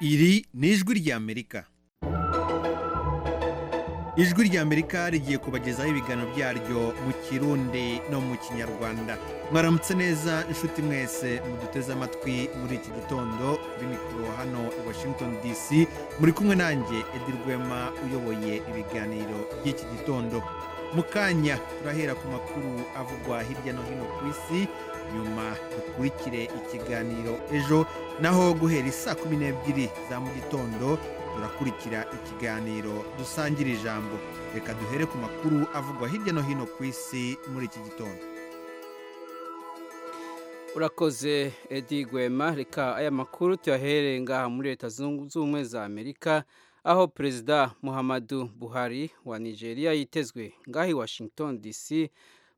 iri ni ijwi ry'amerika ijwi ry'amerika rigiye kubagezaho ibiganiro byaryo mu kirundi no mu kinyarwanda mwaramutse neza inshuti mwese muduteze amatwi muri iki gitondo kuri mikoro hano i washington dc muri kumwe nanjye edi rwema uyoboye ibiganiro by'iki gitondo mu kanya turahera ku makuru avugwa hirya no hino ku isi nyuma dukurikire ikiganiro ejo naho guhera isaa kumi n'ebyiri za mu gitondo turakurikira ikiganiro dusangira ijambo reka duhere ku makuru avugwa hirya no hino ku isi muri iki gitondo urakoze edi rwema reka aya makuru tuyahere ngaha muri leta zunze ubumwe za amerika aho perezida muhammadu buhari wa nigeria yitezwe ngaha i washington dc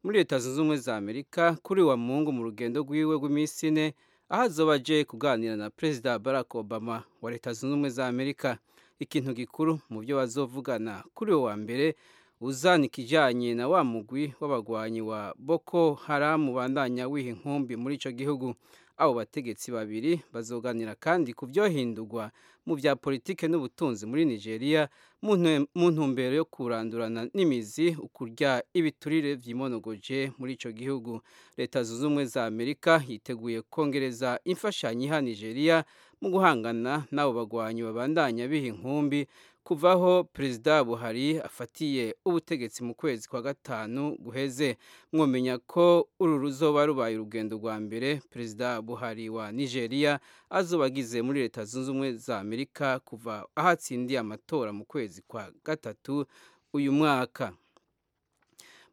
muri leta zunze ubumwe za amerika kuri wa mungu mu rugendo rwiwe rw'iminsi ine aho azoba aje kuganira na perezida barack obama wa leta zunze ubumwe za amerika ikintu gikuru mu byo bazovugana kuri uwo wa mbere uzana ikijyanye na wa mugwi w'abagwanyi wa boko haramu bandanya wiha inkumbi muri icyo gihugu abo bategetsi babiri bazoganira kandi ku byohindurwa mu bya politike n'ubutunzi muri nigeria mu ntu- mu ntumbero yo kurandurana n'imizi ukurya ibiturire byimonogoje muri icyo gihugu leta zunze ubumwe za amerika yiteguye kongereza imfashanyo iha nigeria mu guhangana n'abo bagwanyi babandanya biha inkumbi kuvaho perezida buhari afatiye ubutegetsi mu kwezi kwa gatanu guheze mwomenya ko uru ruzoba rubaye urugendo rwa mbere perezida buhari wa nigeria azoba agize muri leta zunze ubumwe za amerika kuva aho atsindiye amatora mu kwezi kwa gatatu uyu mwaka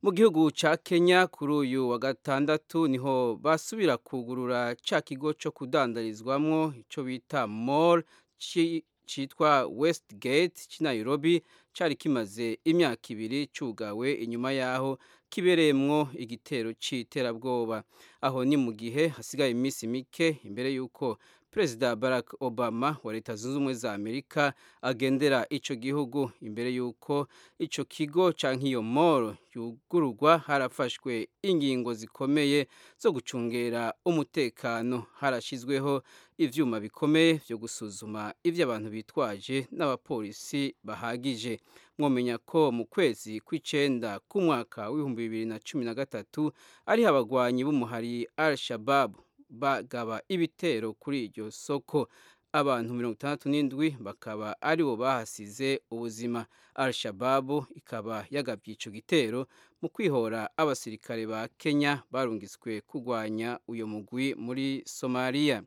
mu gihugu cya kenya kuri uyu wa gatandatu niho basubira kugurura cya kigo cyo kudandarizwamo icyo bita mall ci- cyitwa westgate cy'i nairobi cyari kimaze imyaka ibiri cyugawe inyuma y'aho kibereyemwo igitero cy'iterabwoba aho ni mu gihe hasigaye iminsi mike imbere y'uko perezida barack obama wa leta zunze ubumwe za amerika agendera icyo gihugu imbere y'uko icyo kigo cyangwa iyo moro yugururwa harafashwe ingingo zikomeye zo gucungera umutekano harashyizweho ibyuma bikomeye byo gusuzuma ibyo abantu bitwaje n'abapolisi bahagije mwomenya ko mu kwezi kw'icyenda k'umwaka w'ibihumbi bibiri na cumi na gatatu ariho abagwanyi b'umuhari al shabab bagaba ibitero kuri iryo soko abantu mirongo itandatu n'indwi bakaba aribo bahasize ubuzima al shababu ikaba yagabye icyo gitero mu kwihora abasirikare ba kenya barungitswe kurwanya uyu mugwi muri somaliya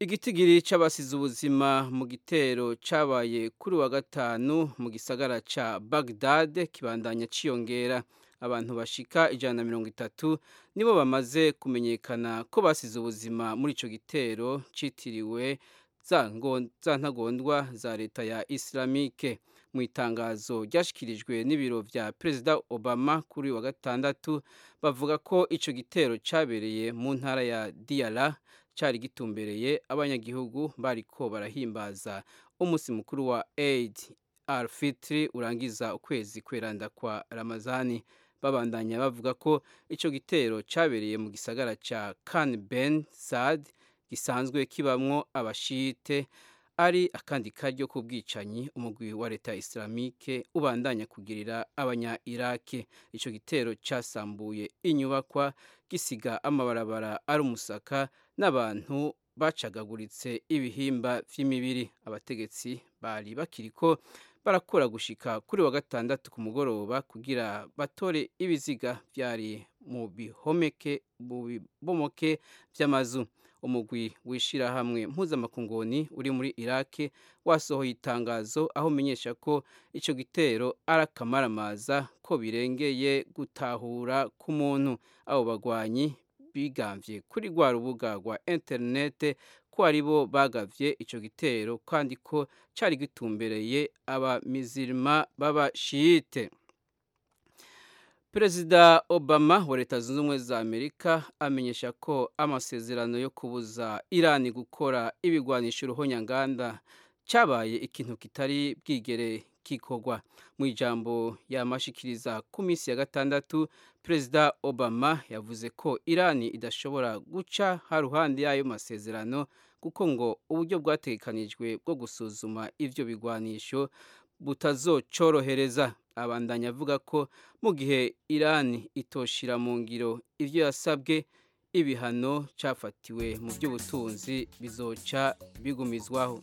igitigiri cy'abasize ubuzima mu gitero cyabaye kuri wa gatanu mu gisagara cya bagdad kibandanya cyiyongera abantu bashika ijana na mirongo itatu nibo bamaze kumenyekana ko basize ubuzima muri icyo gitero cyitiriwe za ngo- za ntagondwa za leta ya islamike mu itangazo ryashyikirijwe n'ibiro bya perezida obama kuri uyu wa gatandatu bavuga ko icyo gitero cyabereye mu ntara ya diyara cyari gitumbereye abanyagihugu bariko barahimbaza umunsi mukuru wa aid al fitri urangiza ukwezi kweranda kwa ramazani babandanya bavuga ko icyo gitero cyabereye mu gisagara cya kan ben sad gisanzwe kibamwo abashite ari akandi karyo k'ubwicanyi umugwi wa leta ya islamike ubandanya kugirira abanya iraki icyo gitero cyasambuye inyubakwa gisiga amabarabara ari umusaka n'abantu bacagaguritse ibihimba by'imibiri abategetsi bari bakiri ko barakora gushika kuri wa gatandatu ku mugoroba kugira batore ibiziga byari mu bihomeke mu bibomoke by'amazu umugwi w'ishyirahamwe mpuzamakunguni uri muri iraki wasohoye itangazo aho umenyesha ko icyo gitero ari akamaramaza ko birengeye gutahura k'umuntu abo bagwanyi bigambye kuri rwa rubuga rwa interinete ko aribo bagavye icyo gitero kandi ko cyari gitumbereye abamizirima b'abashiyite perezida obama wa leta zunze ubumwe za amerika amenyesha ko amasezerano yo kubuza irani gukora ibigwanisha uruhonyanganda cyabaye ikintu kitari bwigere kikogwa mu ijambo yamashikiriza ku minsi ya gatandatu perezida obama yavuze ko irani idashobora guca haruhande y'ayo masezerano kuko ngo uburyo bwatekanijwe bwo gusuzuma ivyo bigwanisho butazocorohereza abandanya avuga ko mu gihe irani itoshira mu ngiro ivyo yasabwe ibihano cyafatiwe mu by'ubutunzi bizoca bigumizwaho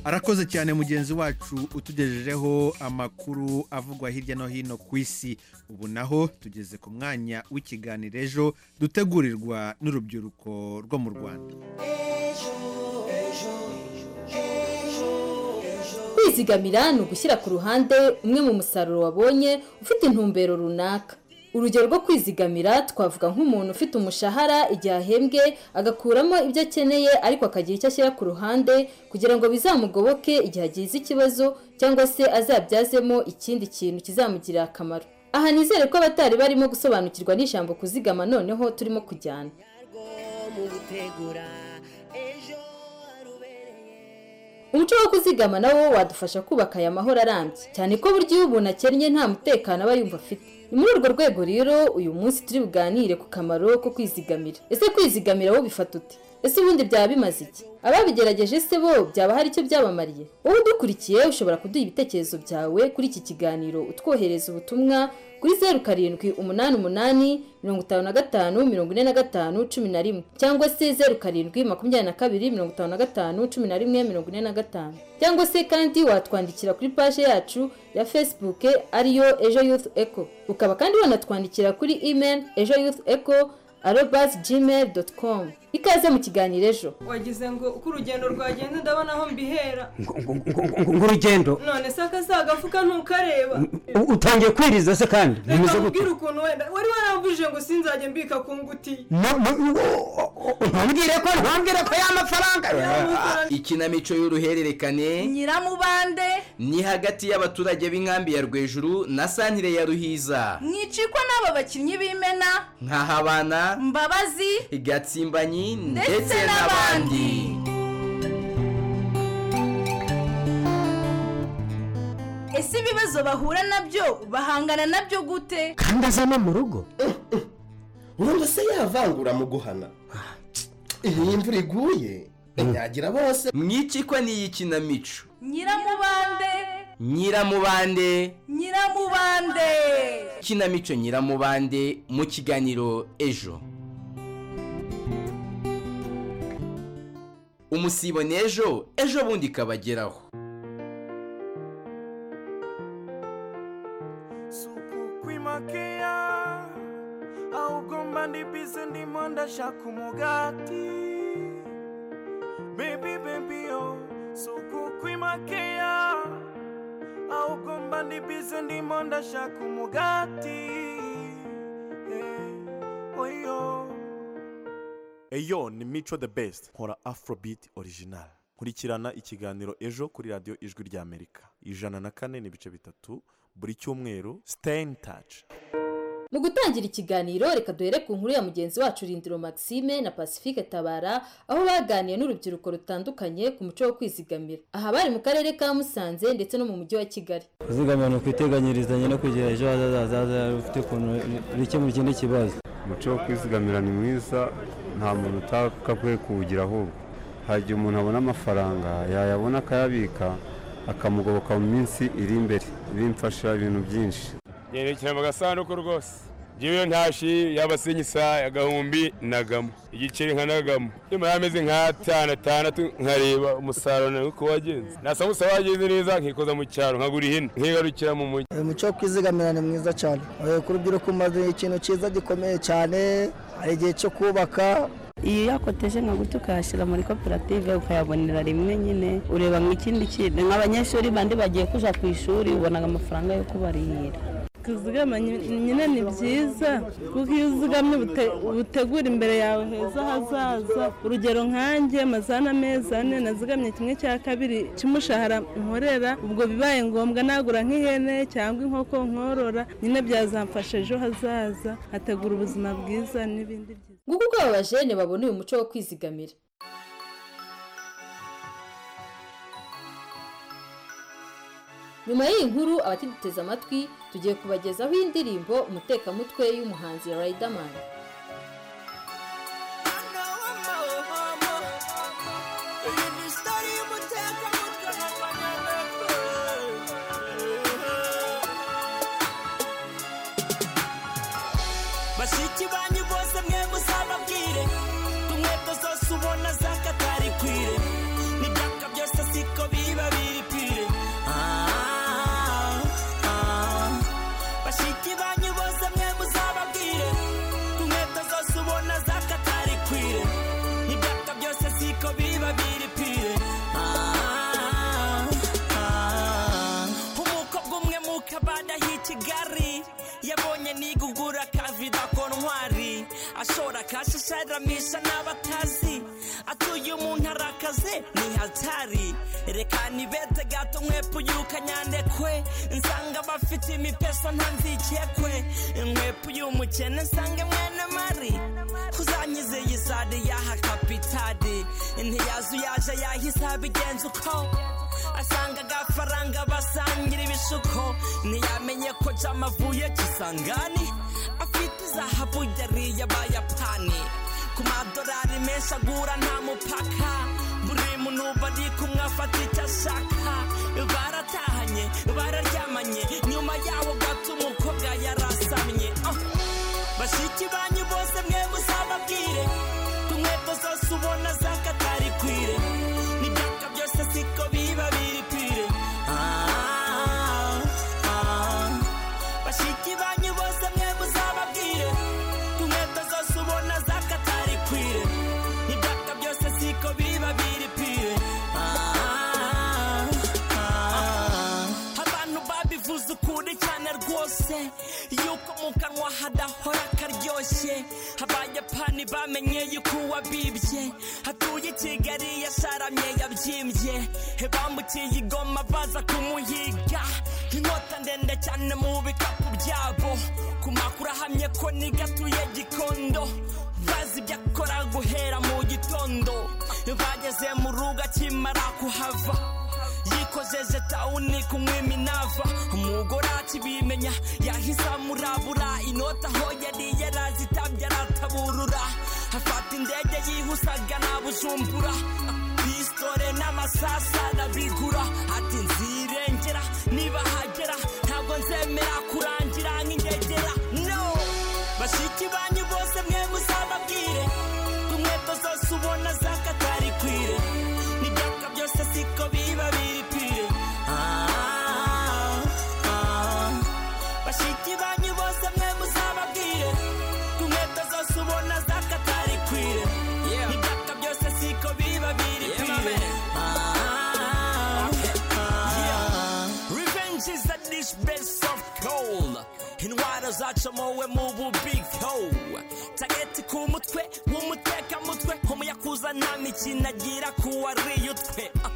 arakoze cyane mugenzi wacu utugejejeho amakuru avugwa hirya no hino ku isi ubu naho tugeze ku mwanya w'ikiganiro ejo dutegurirwa n'urubyiruko rwo mu rwanda kwizigamira ni ugushyira ku ruhande umwe mu musaruro wabonye ufite intumbero runaka urugero rwo kwizigamira twavuga nk'umuntu ufite umushahara igihe ahembwe agakuramo ibyo akeneye ariko akagira icyo ashyira ku ruhande kugira ngo bizamugoboke igihe agize ikibazo cyangwa se azabyazemo ikindi kintu kizamugirira akamaro aha nizere ko abatari barimo gusobanukirwa n'ijambo kuzigama noneho turimo kujyana umuco wo kuzigama nawo wadufasha kubaka aya mahoro arambye cyane ko burya iyo umuntu akennye nta mutekano aba yumva afite ni muri urwo rwego rero uyu munsi turi buganire ku kamaro ko kwizigamira ese kwizigamira wo bifata ute ese ubundi byaba bimaze iki ababigerageje se bo byaba hari icyo byabamariye wowe udukurikiye ushobora kuduha ibitekerezo byawe kuri iki kiganiro utwohereza ubutumwa kuri zeru karindwi umunani umunani mirongo itanu na gatanu mirongo ine na gatanu cumi na rimwe cyangwa se zeru karindwi makumyabiri na kabiri mirongo itanu na gatanu cumi na rimwe mirongo ine na gatanu cyangwa se kandi watwandikira kuri paje yacu ya facebook ariyo ejo youth eco ukaba kandi wanatwandikira kuri email ejo youth eco arobas gmail doti komu ikaze mu kiganiro ejo wagize ngo uko urugendo rwagenda ndabona aho mbihera ngurugendo none se akazagafuka ntukareba utangiye kwiriza se kandi reka bimeze gute nkubwire ukuntu wenda wari waramvuje ngo sinzajye mbika ku ngutiya No, no, no, ntumbwire ko ntumbwire ko ya mafaranga ikinamico y'uruhererekane nyiramubande ni hagati y'abaturage b'inkambi ya rwejuru na santire ya ruhiza mwicikwa n'aba bakinnyi b'imena nkahabana mbabazi gatsimbanyi ndetse ndetse n'abandi n'abandi ese ibibazo bahura nabyo bahangana nabyo gute kandi aza no mu rugo ubundi se yavangura mu guhana iyi imvura iguye inyagira bose mwicikwa n'iyi kinamico nyiramubande nyiramubande nyiramubande kinamico nyiramubande mu kiganiro ejo umusibo ni ejo ejo bundi ikabageraho suku kwimakea ahubwo ndibize ndimo ndashaka umugati bebi bebi yo suku kwimakea ahubwo mba ndibize ndimo ndashaka umugati Eh, oyo eyo ni mico the best nkora afrobeat original nkurikirana ikiganiro ejo kuri radiyo ijwi ry'amerika ijana na kane n'ibice bitatu buri cyumweru stay in touch mu gutangira ikiganiro reka duhere ku nkuru ya mugenzi wacu rindiro maxime na pacifique tabara aho baganiye n'urubyiruko rutandukanye ku muco wo kwizigamira aha bari mu karere ka musanze ndetse no mu mujyi wa kigali kuzigama ni ukwiteganyiriza no kugira ejo hazaza hazaza ufite ukuntu bikemura ikindi kibazo umuco wo kwizigamira ni mwiza nta muntu utakakwiye kuwugira ahubwo hari igihe umuntu abona amafaranga yayabona akayabika akamugoboka mu minsi iri imbere bimfasha ibintu byinshi yerekera mu gasanduku rwose njyewe ntashi yaba sinyisa agahumbi nagamo igiceri nka nagamo nyuma yameze nk'atanu atandatu nkareba umusaruro nawe uko wagenze nasamusa wagenze neza nkikoza mu cyaro nkagura ihene nkigarukira mu mujyi umuco wo kwizigamira ni mwiza cyane Eh, ku rubyiruko umaze ikintu cyiza gikomeye cyane hari igihe cyo kubaka iyo uyakoteje nka gutya ukayashyira muri koperative ukayabonera rimwe nyine ureba nk'ikindi kintu nk'abanyeshuri bandi bagiye kujya ku ishuri ubona amafaranga yo kubarihira kuzigama nyine ni byiza kuko iyo uzigamye utegura imbere yawe heza hazaza urugero nkanjye amazana amezi ane nazigamye kimwe cya kabiri cy'umushahara nkorera ubwo bibaye ngombwa nagura nk'ihene cyangwa inkoko nkorora nyine byazamfasha ejo hazaza nkategura ubuzima bwiza n'ibindi byiza nguko uko aba bajene babona uyu muco wo kwizigamira nyuma y'iyi nkuru abatiduteze amatwi tugiye kubagezaho indirimbo umutekamutwe y'umuhanzi Riderman bashiki banyu bose mwe muzababwire inkweto zose ubona zakatari kwire n'ibyaka byose siko biba biri pire Ah, ah. bashiki banyu bose mwe muzababwire inkweto zose ubona zakatari kwire n'ibyaka byose siko biba biri pire Ah, ah. umukobwa umwe mu kabanda h'i kigali yabonye nigugura akavida ko ntwari ashora kashi asharamisha n'abatazi atuye umuntu arakaze ni hatari reka nibete gato mwepo y'ukanyandekwe nsanga bafite imipesa ntanzikekwe inkwepo y'umukene nsange mwene mari uzanyizeye izade yaha kapitadi ntiyazi uyaje yahise abigenza uko asanga agafaranga basangira ibishuko ntiyamenye ko jama avuye kisangani afite izahabu yariye abayapani ku madorari menshi agura nta mupaka buri muntu uba ari kumwe afata icyo ashaka baratahanye bararyamanye nyuma yaho gato umukobwa yarasamye Ah! bashiki banyu bose mwe muzababwire ku nkweto zose ubona zakatari kwire n'ibyaka byose siko biba biri kwire Ah, ah. bashiki banyu bose mwe muzababwire ku nkweto zose ubona zakatari kwire n'ibyaka byose siko biba biri kwire Ah, ah. abantu babivuze ukuri cyane rwose yuko mu kanwa hadahora karyoshye abayapani bamenye yuko uwabibye hatuye i kigali yasharamye yabyimbye bambukiye igoma baza kumuhiga inkota ndende cyane mu bikapu byabo ku makuru ahamye ko nigatuye gikondo bazi ibyo akora guhera mu gitondo bageze mu rugo akimara kuhava yikojeje tawuni kunywa iminava umugore akibimenya yahise amurabura inota aho yari yarazitabye arataburura afata indege yihusaga na bujumbura pisitore n'amasasu arabigura ati nzirengera niba hagera ntabwo nzemera kurangira nk'ingegera no bashiki banyu bose mwe muzababwire inkweto zose ubona zakatari kwire n'ibyaka byose siko biba biri kwire Ah, ah. bashiki banyu bose mwe muzababwire inkweto zose ubona zakatari kwire n'ibyaka byose siko biba biri kwire Ah, ah. Revenge is a dish best of cold. Intwaro zacomowe mu bubiko. Tageti ku mutwe, w'umuteka mutwe. Umuyakuza nta mikino agira ku wariyutwe. Ah,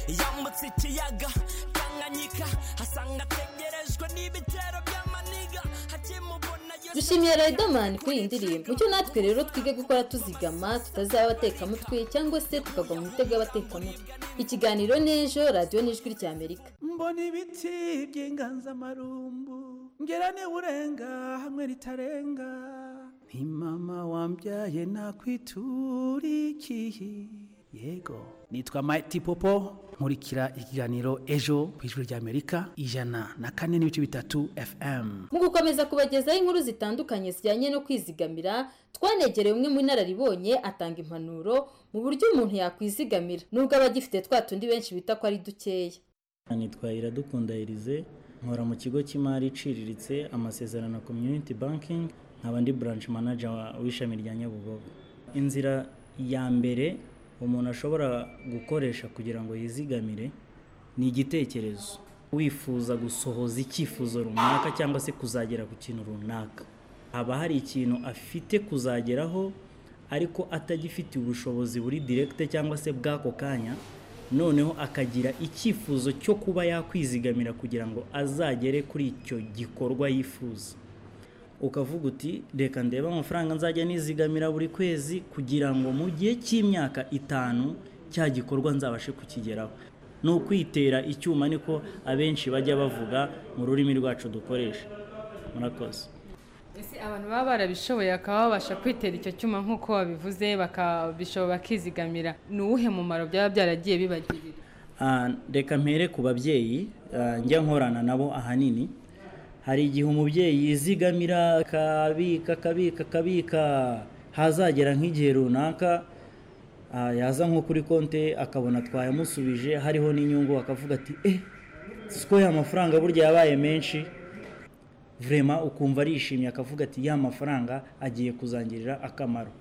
Yambutse ikiyaga, Tanganyika. Asanga ategerejwe n'ibitero by'amaniga. Akimubona yose- dushimiye Riderman kuri iyi ndirimbo mucyo natwe rero twige gukora tuzigama tutazaba abatekamutwe cyangwa se tukagwa mu mitego y'abatekamutwe ikiganiro n'ejo radiyo n'ijwi ry'amerika mbona ibiti by'inganzamarumbu ngera urenga hamwe ritarenga nti mama wambyaye nakwiturikiye yego nitwa Mighty Popo nkurikira ikiganiro ejo ku ijwi ry'Amerika ijana na kane n'ibice bitatu FM mu gukomeza kubagezaho inkuru zitandukanye zijyanye no kwizigamira twanegereye umwe mu inararibonye atanga impanuro mu buryo umuntu yakwizigamira nubwo aba agifite twa tundi benshi bita ko ari dukeya nitwa iradukunda Elise nkora mu kigo cy'imari iciriritse amasezerano na community banking nkaba ndi branch manager wa- w'ishami rya Nyabugogo inzira ya mbere umuntu ashobora gukoresha kugira ngo yizigamire ni igitekerezo wifuza gusohoza icyifuzo runaka cyangwa se kuzagera ku kintu runaka haba hari ikintu afite kuzageraho ariko atagifitiye ubushobozi buri direkite cyangwa se bw'ako kanya noneho akagira icyifuzo cyo kuba yakwizigamira kugira ngo azagere kuri icyo gikorwa yifuza ukavuga uti reka ndebe amafaranga nzajya nizigamira buri kwezi kugira ngo mu gihe cy'imyaka itanu cya gikorwa nzabashe kukigeraho ni ukwitera icyuma niko abenshi bajya bavuga mu rurimi rwacu dukoresha murakoze ese abantu baba barabishoboye bakaba babasha kwitera icyo cyuma nk'uko wabivuze bakabishobora bakizigamira ni uwuhe mumaro byaba byaragiye bibagirira Ah, reka mpere ku babyeyi ah, njya nkorana nabo ahanini hari igihe umubyeyi yizigamira akabika akabika akabika hazagera nk'igihe runaka ah, yaza nko kuri konti akabona twayamusubije hariho n'inyungu akavuga ati eh siko ya mafaranga burya yabaye menshi vrema ukumva arishimye akavuga ati ya mafaranga agiye kuzangirira akamaro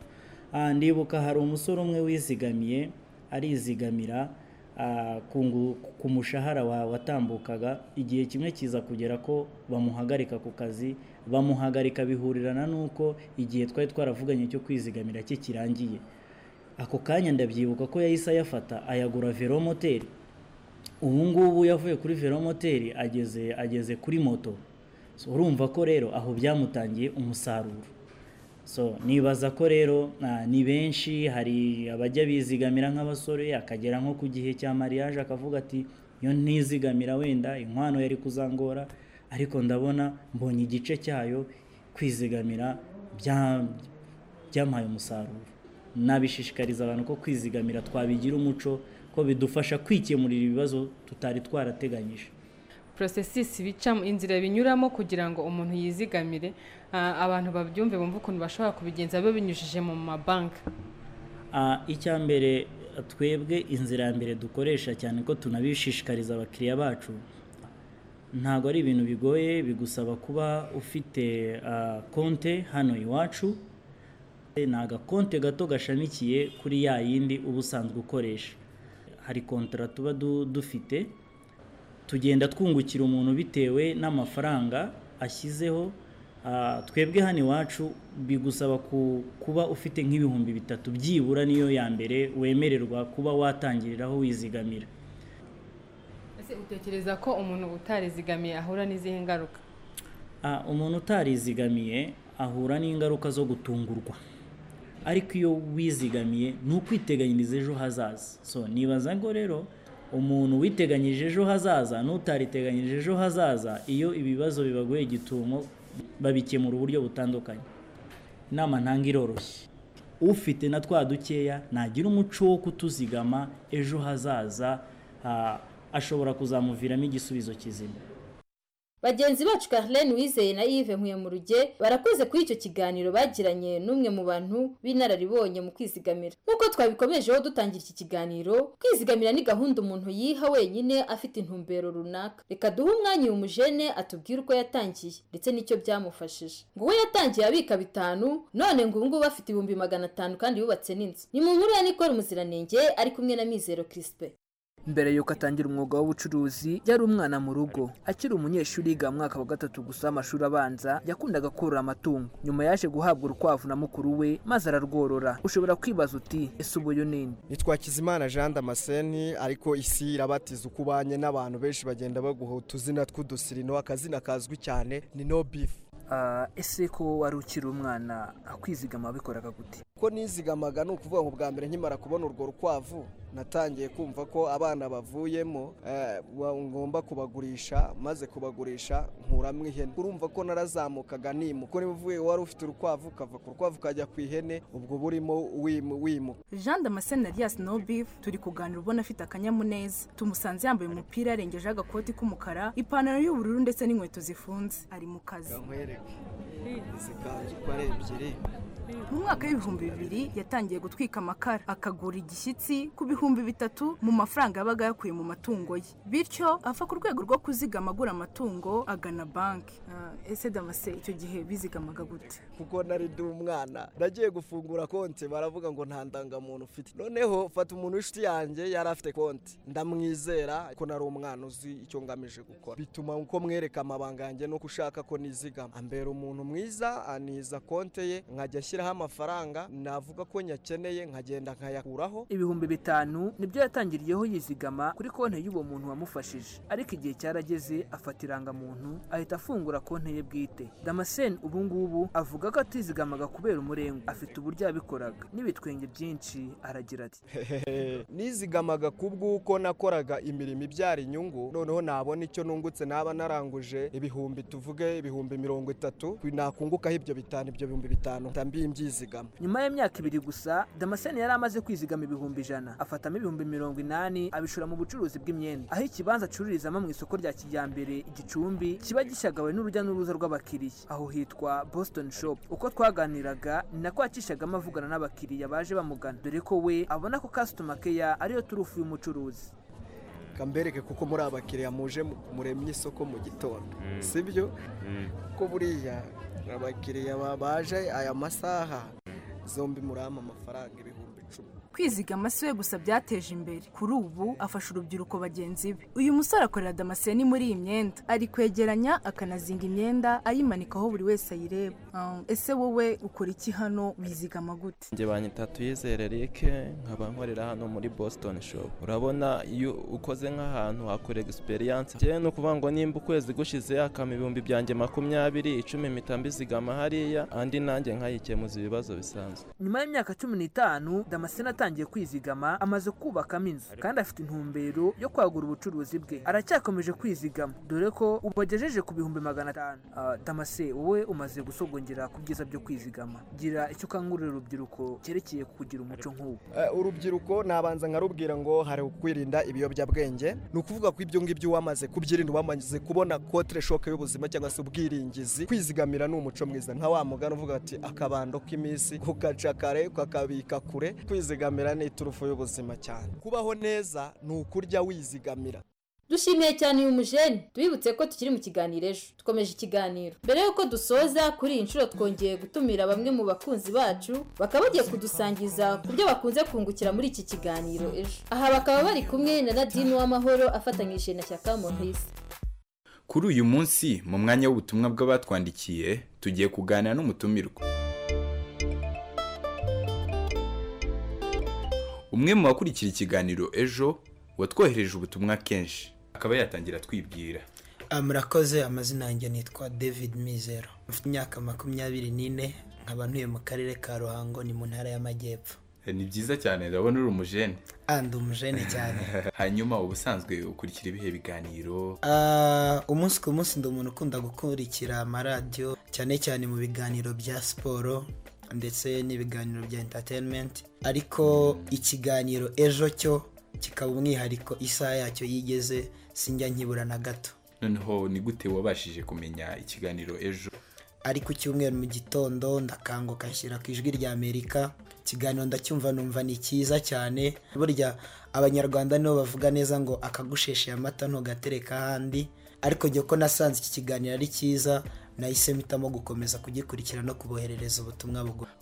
Ah, ndibuka hari umusore umwe wizigamiye arizigamira ah, ku ngu- ku mushahara wa- watambukaga igihe kimwe kiza kugera ko bamuhagarika ku kazi bamuhagarika bihurirana n'uko igihe twari twaravuganye cyo kwizigamira cye kirangiye ako kanya ndabyibuka ko yahise ayafata ayagura velomoteri ubu ngubu yavuye kuri velomoteri ageze ageze kuri moto so, urumva ko rero aho byamutangiye umusaruro so nibaza ko rero ah, ni benshi hari abajya bizigamira nk'abasore akagera nko ku gihe cya mariage akavuga ati iyo ntizigamira wenda inkwano yari kuzangora ariko ndabona mbonye igice cyayo kwizigamira bya- byampaye umusaruro nabishishikariza abantu ko kwizigamira twabigira umuco ko bidufasha kwikemurira ibibazo tutari twarateganyije porosesisi bicamo inzira binyuramo kugira ngo umuntu yizigamire ah, abantu babyumve bumve ukuntu bashobora kubigenza babinyujije mu mabanki Ah, icya mbere twebwe inzira ya mbere dukoresha cyane ko tunabishishikariza abakiriya bacu ntabwo ari ibintu bigoye bigusaba kuba ufite ah, konte hano iwacu ni agakonte gato gashamikiye kuri ya yindi uba usanzwe ukoresha hari kontara tuba du- dufite tugenda twungukira umuntu bitewe n'amafaranga ashyizeho Ah, twebwe hano iwacu bigusaba ku- kuba ufite nk'ibihumbi bitatu byibura niyo ya mbere wemererwa kuba watangiriraho wizigamira ese utekereza ko umuntu utarizigamiye ahura n'izihe ngaruka Ah, umuntu utarizigamiye ahura n'ingaruka zo gutungurwa ariko iyo wizigamiye ni ukwiteganyiriza ejo hazaza so nibaza ngo rero umuntu witeganyirije ejo hazaza n'utariteganyirije ejo hazaza iyo ibibazo bibagoye gitumo babikemura uburyo butandukanye inama ntanga iroroshye ufite na twa dukeya nagira umuco wo kutuzigama ejo hazaza ah, ashobora kuzamuviramo igisubizo kizima Bagenzi bacu Carlene Wizeye na Yves Nkuyemuruge barakoze kuri icyo kiganiro bagiranye n'umwe mu bantu b'inararibonye mu kwizigamira. Nk'uko twabikomejeho dutangira iki kiganiro, kwizigamira ni gahunda umuntu yiha wenyine afite intumbero runaka. Reka duhe umwanya uyu mujene atubwire uko yatangiye ndetse n'icyo byamufashije. Ngo we yatangiye abika bitanu, none ngo ubu ngubu afite ibihumbi magana atanu kandi yubatse n'inzu. Ni mu nkuru ya Nicole Muziranenge ari kumwe na Mizero Crispin. mbere yuko atangira umwuga w'ubucuruzi yari umwana mu rugo akiri umunyeshuri yiga mu mwaka wa gatatu gusa w'amashuri abanza yakundaga korora amatungo nyuma yaje guhabwa urukwavu na mukuru we maze ararworora ushobora kwibaza uti ese ubu uyu nini nitwa kizimana jean damascene ariko isi irabatiza uko ubanye n'abantu benshi bagenda baguha utuzina tw'udusirino akazina kazwi cyane ni no beef Ah, ese ko wari ukiri umwana kwizigama wabikoraga gute ko nizigamaga ni ukuvuga ngo bwa mbere nkimara kubona urwo rukwavu natangiye kumva ko abana bavuyemo eh, wa- ngomba kubagurisha maze kubagurisha nkuramo ihene urumva ko narazamukaga nimuka niba uvuye wari ufite urukwavu ukava ku rukwavu ukajya ku ihene ubwo burimo wimu- wimuka jean damascene alias no beef turi kuganira ubona afite akanyamuneza tumusanze yambaye umupira yarengejeho agakoti k'umukara ipantaro y'ubururu ndetse n'inkweto zifunze ari mu kazi nkwereke izi kanzu uko ari ebyiri mu mwaka w'ibihumbi bibiri yatangiye gutwika amakara akagura igishyitsi ku bihumbi bitatu mu mafaranga yabaga yakuye mu matungo ye bityo ava ku rwego rwo kuzigama agura amatungo agana banki Ah, ese damase icyo gihe bizigamaga gute kuko nari ndi umwana nagiye gufungura konti baravuga ngo nta ndangamuntu ufite noneho fata umuntu w'inshuti yanjye yari afite konti ndamwizera ko nari umwana uzi icyo ngamije gukora bituma uko mwereka amabanga yanjye nuko ushaka ko nizigama ambera umuntu mwiza aniza konti ye nkajya ashyira gushyiraho amafaranga navuga ko nyakeneye nkagenda nkayakuraho ibihumbi bitanu nibyo yatangiriyeho yizigama kuri konti y'uwo muntu wamufashije ariko igihe cyarageze afata irangamuntu ahita afungura konti ye bwite damascene ubu ngubu avuga ko atizigamaga kubera umurengo afite uburyo yabikoraga n'ibitwenge byinshi aragira ati nizigamaga ku bw'uko nakoraga imirimo ibyara inyungu noneho nabona icyo nungutse naba naranguje ibihumbi tuvuge ibihumbi mirongo itatu nakungukaho ibyo bitanu ibyo bihumbi bitanu mbi mbyizigama nyuma y'imyaka ibiri gusa damascene yari amaze kwizigama ibihumbi ijana afatamo ibihumbi mirongo inani abishora mu bucuruzi bw'imyenda aho ikibanza acururizamo mu isoko rya kijyambere igicumbi kiba gishagawe n'urujya n'uruza rw'abakiriya aho hitwa boston shop uko twaganiraga ni nako yacishagamo avugana n'abakiriya baje bamugana dore ko we abona ko customer care ariyo turufu y'umucuruzi kambereke kuko muri abakiriya muje muremye isoko mu gitondo sibyo ko buriya abakiriya ba- baje aya masaha zombi murampa amafaranga ibihumbi icumi kwizigama si we gusa byateje imbere kuri ubu afasha urubyiruko bagenzi be uyu musore akorera damascene muri iyi myenda ari kwegeranya akanazinga imyenda ayimanikaho buri wese ayireba Um, ese wowe ukora iki hano wizigama gute njye banyita tuyizere rike nkaba nkorera hano muri boston shop urabona iyo ukoze nk'ahantu hakora egisperiyanse njyewe ni ukuvuga ngo nimba ukwezi gushize hakama ibihumbi byanjye makumyabiri icumi mpita mbizigama hariya andi nanjye nkayikemuza ibibazo bisanzwe nyuma y'imyaka cumi n'itanu damascene atangiye kwizigama amaze kubakamo inzu kandi afite intumbero yo kwagura ubucuruzi bwe aracyakomeje kwizigama dore ko ubu agejeje ku bihumbi magana atanu Ah, damase wowe umaze gusogongera ku byiza byo kwizigama gira icyo ukangurira urubyiruko cyerekeye kugira umuco nk'uwo Eh, urubyiruko nabanza nkarubwira ngo hari ukwirinda ibiyobyabwenge ni ukuvuga ko ibyo ngibyo wamaze kubyirinda wamaze kubona kotere shoke y'ubuzima cyangwa se ubwiringizi kwizigamira ni umuco mwiza nka wa mugani uvuga ati akabando k'iminsi kugaca kare kakabika kure kwizigamira ni iturufu y'ubuzima cyane kubaho neza ni ukurya wizigamira dushimiye cyane uyu mujeni tubibutse ko tukiri mu kiganiro ejo dukomeje ikiganiro mbere y'uko dusoza kuri iyi nshuro twongeye gutumira bamwe mu bakunzi bacu bakaba bagiye kudusangiza ku byo bakunze kungukira muri iki kiganiro ejo aha bakaba bari kumwe na nadine w'amahoro afatanyije na shyaka maurice kuri uyu munsi mu mwanya w'ubutumwa bw'abatwandikiye tugiye kuganira n'umutumirwa umwe mu bakurikira ikiganiro ejo watwohereje ubutumwa kenshi akaba yatangira twibwira Ah, murakoze amazina yanjye nitwa david mizero mfite imyaka makumyabiri n'ine nkaba ntuye mu karere ka ruhango ni mu ntara y'amajyepfo Eh, ni byiza cyane ndabona uri umujene andi umujene cyane hanyuma ubusanzwe ukurikira ibihe biganiro Ah, umunsi ku munsi ndi umuntu ukunda gukurikira amaradiyo cyane cyane mu biganiro bya siporo ndetse n'ibiganiro bya entertainment ariko ikiganiro ejo cyo kikaba umwihariko isaha yacyo yigeze sinjya nkibura na gato noneho ni gute wabashije kumenya ikiganiro ejo ari ku cyumweru mu gitondo ndakanguka nshyira ku ijwi rya amerika ikiganiro ndacyumva numva ni cyiza cyane burya abanyarwanda nibo bavuga neza ngo akagushesheye amata ntugatereka ahandi ariko jye ko nasanze iki kiganiro ari cyiza nahise mpitamo gukomeza kugikurikira no kuboherereza ubutumwa bugufi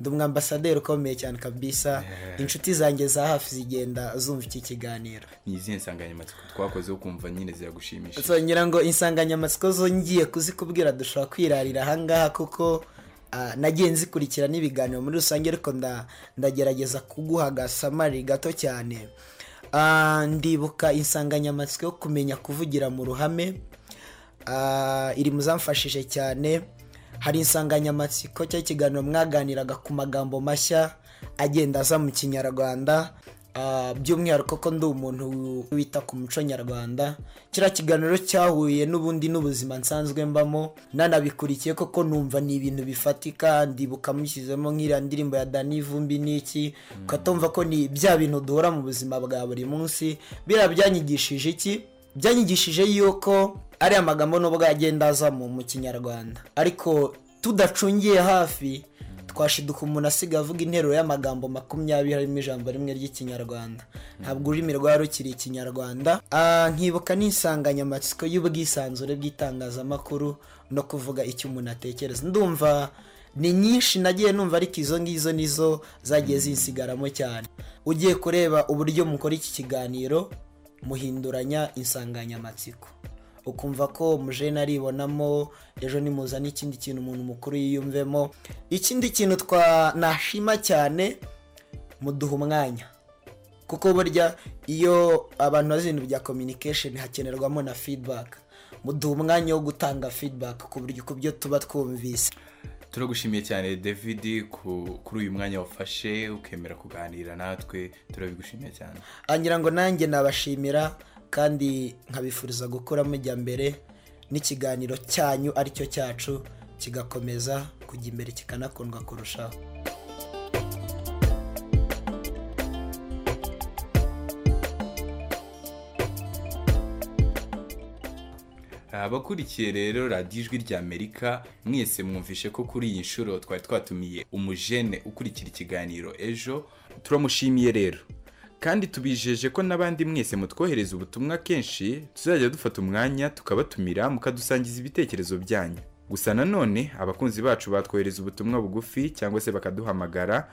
ndi umwambasaderi ukomeye cyane kabisa inshuti zanjye za hafi zigenda zumva iki kiganiro ni izihe nsanganyamatsiko twakoze wo kumva nyine ziragushimisha so ngira ngo insanganyamatsiko zo ngiye kuzikubwira dushobora kwirarira ahangaha kuko ah, nagiye nzikurikira n'ibiganiro muri rusange ariko nda- ndagerageza kuguha agasamari gato cyane Ah, ndibuka insanganyamatsiko yo kumenya kuvugira mu ruhame Ah, iri mu zamfashije cyane hari insanganyamatsiko cyangwa ikiganiro mwaganiraga ku magambo mashya agenda aza mu kinyarwanda Ah, by'umwihariko ko ndi umuntu wita ku muco nyarwanda kiriya kiganiro cyahuye n'ubundi n'ubuzima nsanzwe mbamo nanabikurikiye koko numva ni ibintu bifatika ndibuka mushyizemo nk'iriya ndirimbo ya dani vumbi n'iki ukatumva ko ni bya bintu duhura mu buzima bwa buri munsi biriya byanyigishije iki byanyigishije yuko ariya magambo n'ubwo yagenda azamo mu kinyarwanda ariko tudacungiye hafi twashiduka umuntu asigaye avuga interuro y'amagambo makumyabiri harimo ijambo rimwe ry'ikinyarwanda ntabwo ururimi rwari rukiri ikinyarwanda Ah, nkibuka n'insanganyamatsiko y'ubwisanzure bw'itangazamakuru no kuvuga icyo umuntu atekereza ndumva ni nyinshi nagiye numva ariko izo ngizo nizo zagiye zisigaramo cyane ugiye kureba uburyo mukora iki kiganiro muhinduranya insanganyamatsiko ukumva ko umujene aribonamo ejo nimuzana ikindi kintu umuntu mukuru yiyumvemo ikindi kintu twanashima cyane muduha umwanya kuko burya iyo abantu bazi ibintu bya communication hakenerwamo na feedback muduha umwanya wo gutanga feedback ku buryo ku byo tuba twumvise turagushimiye cyane david ku- kuri uyu mwanya wafashe ukemera kuganira natwe turabigushimiye cyane angira ngo nanjye nabashimira kandi nkabifuriza gukura mujya mbere n'ikiganiro cyanyu aricyo cyacu kigakomeza kujya imbere kikanakundwa kurushaho abakurikiye rero radiyo ijwi ry'amerika mwese mwumvishe ko kuri iyi nshuro twari twatumiye umujene ukurikira ikiganiro ejo turamushimiye rero kandi tubijeje ko n'abandi mwese mutwohereza ubutumwa kenshi tuzajya dufata umwanya tukabatumira mukadusangiza ibitekerezo byanyu gusa nanone abakunzi bacu batwohereza ubutumwa bugufi cyangwa se bakaduhamagara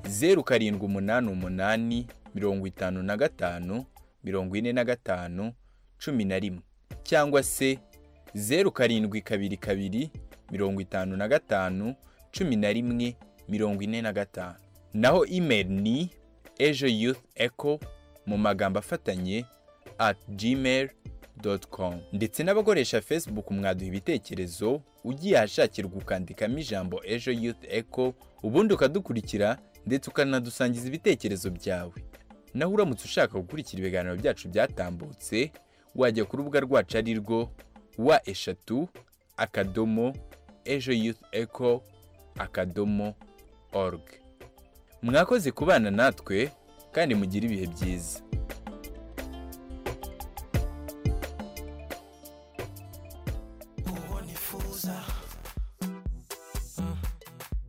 zeru karindwi umunani umunani mirongo itanu na gatanu mirongo ine na gatanu cumi na rimwe cyangwa se zeru karindwi kabiri kabiri mirongo itanu na gatanu cumi na rimwe mirongo ine na gatanu naho imeri ni ejo yuth eco mu magambo afatanye at gmail com ndetse n'abakoresha facebook mwaduha ibitekerezo ugiye ahashakirwa ukandikamo ijambo ejo youth eco ubundi ukadukurikira ndetse ukanadusangiza ibitekerezo byawe naho uramutse ushaka gukurikira ibiganiro byacu byatambutse wajya ku rubuga rwacu ari rwo wa eshatu akadomo ejo yuth eco akadomo org mwakoze kubana natwe kandi mugire ibihe byiza uwo nifuza Mm.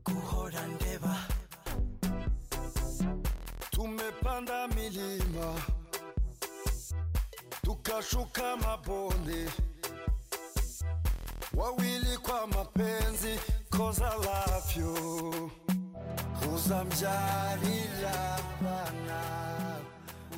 guhora ndeba Tumepanda milima tukashuka mabonde, wawili kwa mapenzi, 'cause I love you. Uzamjalilia Bwana,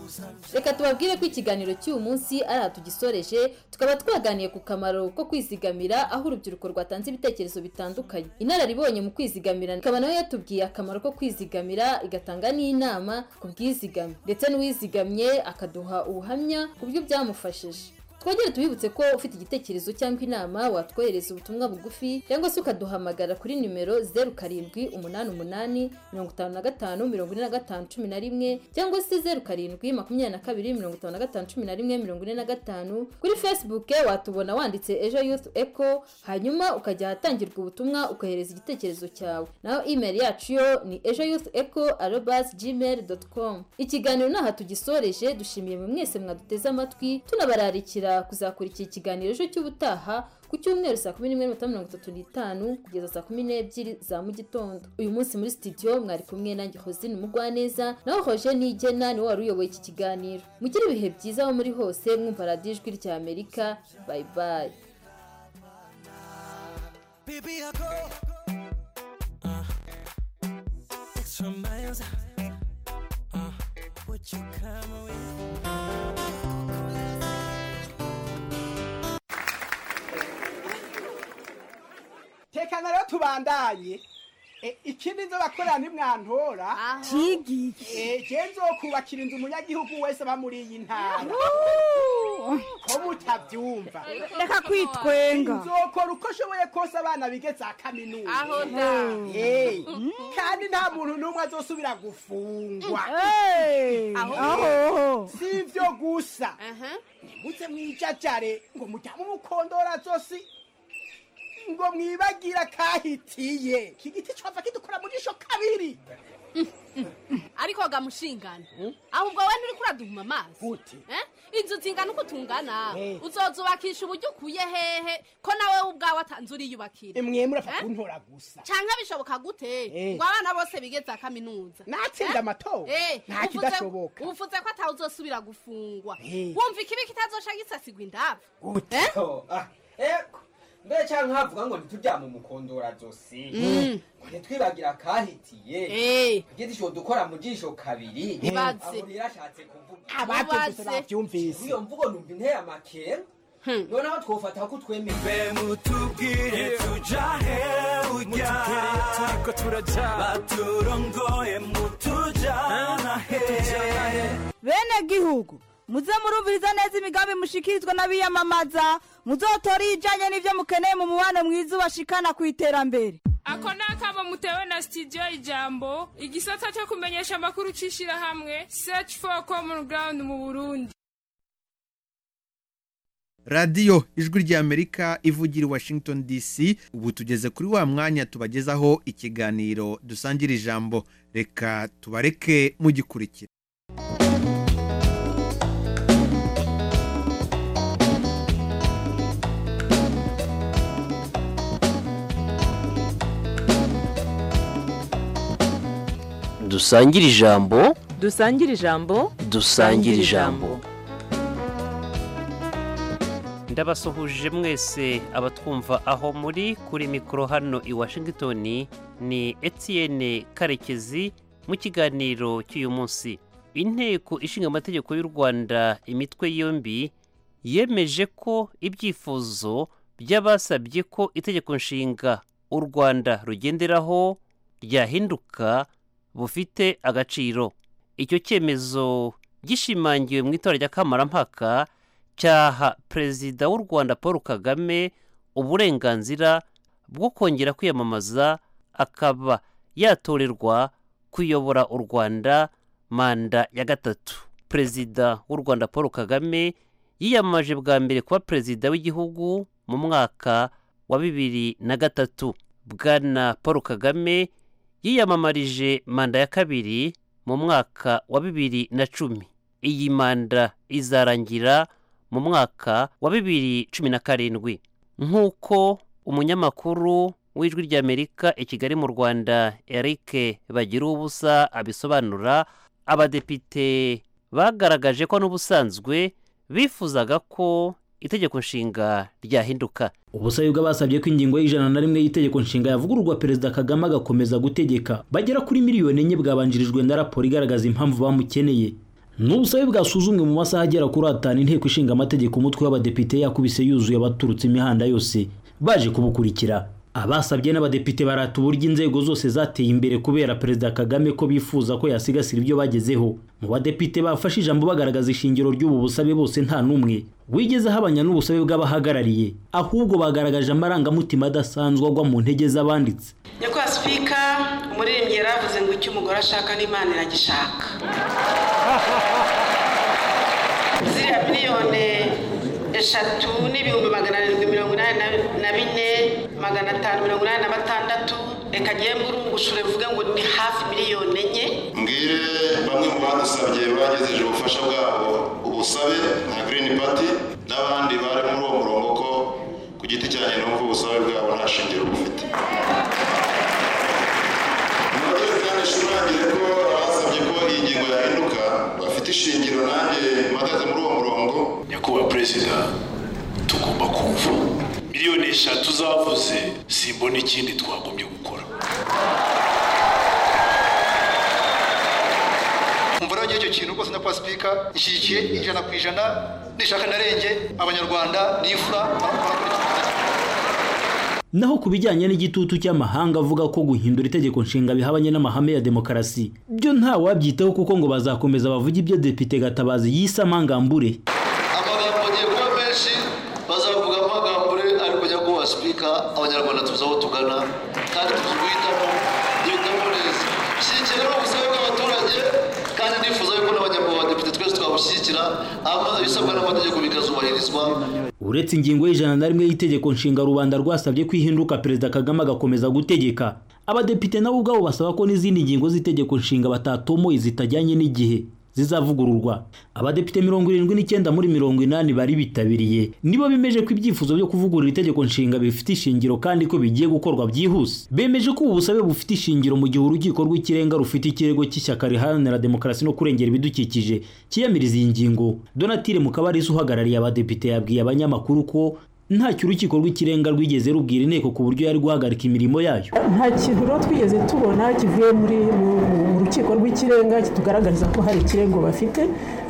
uzamjalilia reka tubabwire ko ikiganiro cy'uyu munsi ari aha tugisoreje tukaba twaganiye ku kamaro ko kwizigamira aho urubyiruko rwatanze ibitekerezo bitandukanye inararibonye mu kwizigamira ikaba nayo yatubwiye akamaro ko kwizigamira igatanga n'inama ku bwizigame ndetse n'uwizigamye akaduha ubuhamya ku byo byamufashije twongere tubibutse ko ufite igitekerezo cyangwa inama watwohereza ubutumwa bugufi cyangwa se ukaduhamagara kuri nimero zeru karindwi umunani umunani mirongo itanu na gatanu mirongo ine na gatanu cumi na rimwe cyangwa se zeru karindwi makumyabiri na kabiri mirongo itanu na gatanu cumi na rimwe mirongo ine na gatanu kuri facebook watubona wanditse ejo youth eco hanyuma ukajya ahatangirwa ubutumwa ukohereza igitekerezo cyawe naho email yacu yo ni ejo youth eco arobas gmail com ikiganiro ni aha tugisoreje dushimiye mwe mwese mwaduteze amatwi tunabararikira kuzakurikira ikiganiro ejo cy'ubutaha ku cyumweru saa kumi n'imwe n'iminota mirongo itatu n'itanu kugeza saa kumi n'ebyiri za mu gitondo uyu munsi muri sitidiyo mwari kumwe nanjye hosine umugwaneza naho hoje nigena niwe wari uyoboye iki kiganiro mugire ibihe byiza aho muri hose mwumva radiyo ijwi rya amerika bayi bayi Baby, I go uh, extra miles. Uh, would you come with? tekana rero tubandanye E, ikindi nzo bakorera ni mwantora cigiki je nzokubakira inzu umunyagihugu wese aba muri iyi ntara ko mutavyumva Reka kwitwenga. nzokora uko nshoboye kose abana bige za kaminuza Aho da. Eh, kandi nta muntu n'umwe azosubira gufungwa Hey, aho. aho. si ivyo gusa nimutse mwijajare ngo mujyame umukondora zosi ngo mwibagira kahitiye iki giti cova kidukora mu jisho kabiri ariko gamushingana ahubwo we nturi kuraduhuma amazi Eh? inzu zingana uko tungana Eh. uzozubakisha uburyo ukuye hehe ko nawe ubwawe atanze uriyubakira mwe murapfa Eh? kuntora gusa canke bishoboka gute Eh. ngo abana bose bige za kaminuza Natsinda Eh? amatora. Eh, Nta uvuze- kidashoboka. uvuze ko atawe uzosubira gufungwa Eh. wumva ikibi kitazosha gisasigwa indavu gute mbere cyangwa nkavuga ngo ntituryame umukondora zose Mm. ngo ntitwibagira akahitiye tugira isho dukora mu jisho kabiri Ntibatse. aho rirashatse kuvuga Abatutse Ntibatse. babyumvise iyo mvugo numva intera amakera noneho twofata ko twemeye tubwire tujahe ujya turiko turajya baturongoye mutujana he bene gihugu muze murumviriza neza imigambi mushikirizwa n'abiyamamaza muzotore ibijyanye n'ibyo mukeneye mu mubano mwiza ubashikana ku iterambere ako ni akamo mutewe na sitidiyo ijambo igisata cyo kumenyesha amakuru cy'ishyirahamwe search for common ground mu burundi radiyo ijwi ry'amerika ivugira i washington dc ubu tugeze kuri wa mwanya tubagezaho ikiganiro dusangira ijambo reka tubareke mugikurikira dusangire ijambo dusangire ijambo dusangire ijambo ndabasuhuje mwese abatwumva aho muri kuri mikoro hano i washington ni etienne karekezi mu kiganiro cy'uyu munsi inteko ishinga amategeko y'u rwanda imitwe yombi yemeje ko ibyifuzo by'abasabye ko itegeko nshinga u rwanda rugenderaho ryahinduka bufite agaciro icyo cyemezo gishimangiwe mu itora rya kamarampaka cyaha perezida w'u rwanda paul kagame uburenganzira bwo kongera kwiyamamaza akaba yatorerwa kuyobora u rwanda manda ya gatatu perezida w'u rwanda paul kagame yiyamamaje bwa mbere kuba perezida w'igihugu mu mwaka wa bibiri na gatatu bwana paul kagame yiyamamarije manda ya kabiri mu mwaka wa bibiri na cumi iyi manda izarangira mu mwaka wa bibiri cumi na karindwi nk'uko umunyamakuru w'ijwi ry'amerika i kigali mu rwanda eric bagira ubusa abisobanura abadepite bagaragaje ko n'ubusanzwe bifuzaga ko itegeko nshinga ryahinduka ubusabe bw'abasabye ko ingingo y'ijana na rimwe y'itegeko nshinga yavugururwa perezida kagame agakomeza gutegeka bagera kuri miliyoni enye bwabanjirijwe na raporo igaragaza impamvu bamukeneye ni ubusabe bwasuzumwe mu masaha agera kuri atanu inteko ishinga amategeko umutwe w'abadepite yakubise yuzuye abaturutse imihanda yose baje kubukurikira abasabye n'abadepite barata uburyo inzego zose zateye imbere kubera perezida kagame ko bifuza ko yasigasira ibyo bagezeho mu badepite bafashe ijambo bagaragaza ishingiro ry'ubu busabe bose nta n'umwe wigeze ahabanya n'ubusabe bw'abahagarariye ahubwo bagaragaje amarangamutima adasanzwe agwa mu ntege z'abanditse nyakubahwa sipika umuririmbyi yaravuze ngo icyo umugore ashaka n'imana iragishaka ziriya miliyoni eshatu n'ibihumbi magana arindwi mirongo inani na- na bine magana atanu mirongo inani na batandatu reka ngemwe urungushure mvuge ngo ni hafi miliyoni enye mbwire bamwe mu badusabye bagejeje ubufasha bwabo ubusabe nka green party n'abandi bari muri uwo murongo ko ku giti cyanjye numva ubusabe bwabo nta shingiro bufite nongere kandi nshimangire ko abasabye ko iyi ngingo yahinduka bafite ishingiro nanjye mpagaze muri uwo murongo nyakubahwa perezida tugomba kumva miliyoni eshatu zavuze simbona ikindi twagombye gukora umva rero icyo kintu rwose nyakubahwa sipika ishyigikiye ijana ku ijana nishaka ntarenge abanyarwanda ni imfura naho ku bijyanye n'igitutu cy'amahanga avuga ko guhindura itegeko nshinga bihabanye n'amahame ya demokarasi byo nta wabyitaho kuko ngo bazakomeza bavuge ibyo depite gatabazi yise amangambure amagambo agiye kuba menshi bazavuga amagambo ari kujya kuba sipika abanyarwanda tuzi aho tugana kandi tuzi guhitamo duhitamo neza shyigikira rero ubusabe bw'abaturage kandi nifuza yuko n'abanyarwanda depite twese twabushyigikira hanyuma ibisabwa n'amategeko bikazubahirizwa uretse ingingo y'ijana na rimwe y'itegeko nshinga rubanda rwasabye ko ihinduka perezida kagame agakomeza gutegeka abadepite nabo ubwabo basaba ko n'izindi ngingo z'itegeko nshinga batatomoye zitajyanye n'igihe zizavugururwa abadepite mirongo irindwi n'icyenda muri mirongo inani bari bitabiriye nibo bemeje ko ibyifuzo byo kuvugurura itegeko nshinga bifite ishingiro kandi ko bigiye gukorwa byihuse bemeje ko ubu busabe bufite ishingiro mu gihe urukiko rw'ikirenga rufite ikirego cy'ishyaka riharanira demokarasi no kurengera ibidukikije cyiyamiriza iyi ngingo donatire mukabarisa uhagarariye abadepite yabwiye abanyamakuru ko ntacyo urukiko rw'ikirenga rwigeze rubwira inteko ku buryo yari guhagarika imirimo yayo nta kintu rero twigeze tubona kivuye muri mu- mu- mu rukiko rw'ikirenga kitugaragariza ko hari ikirego bafite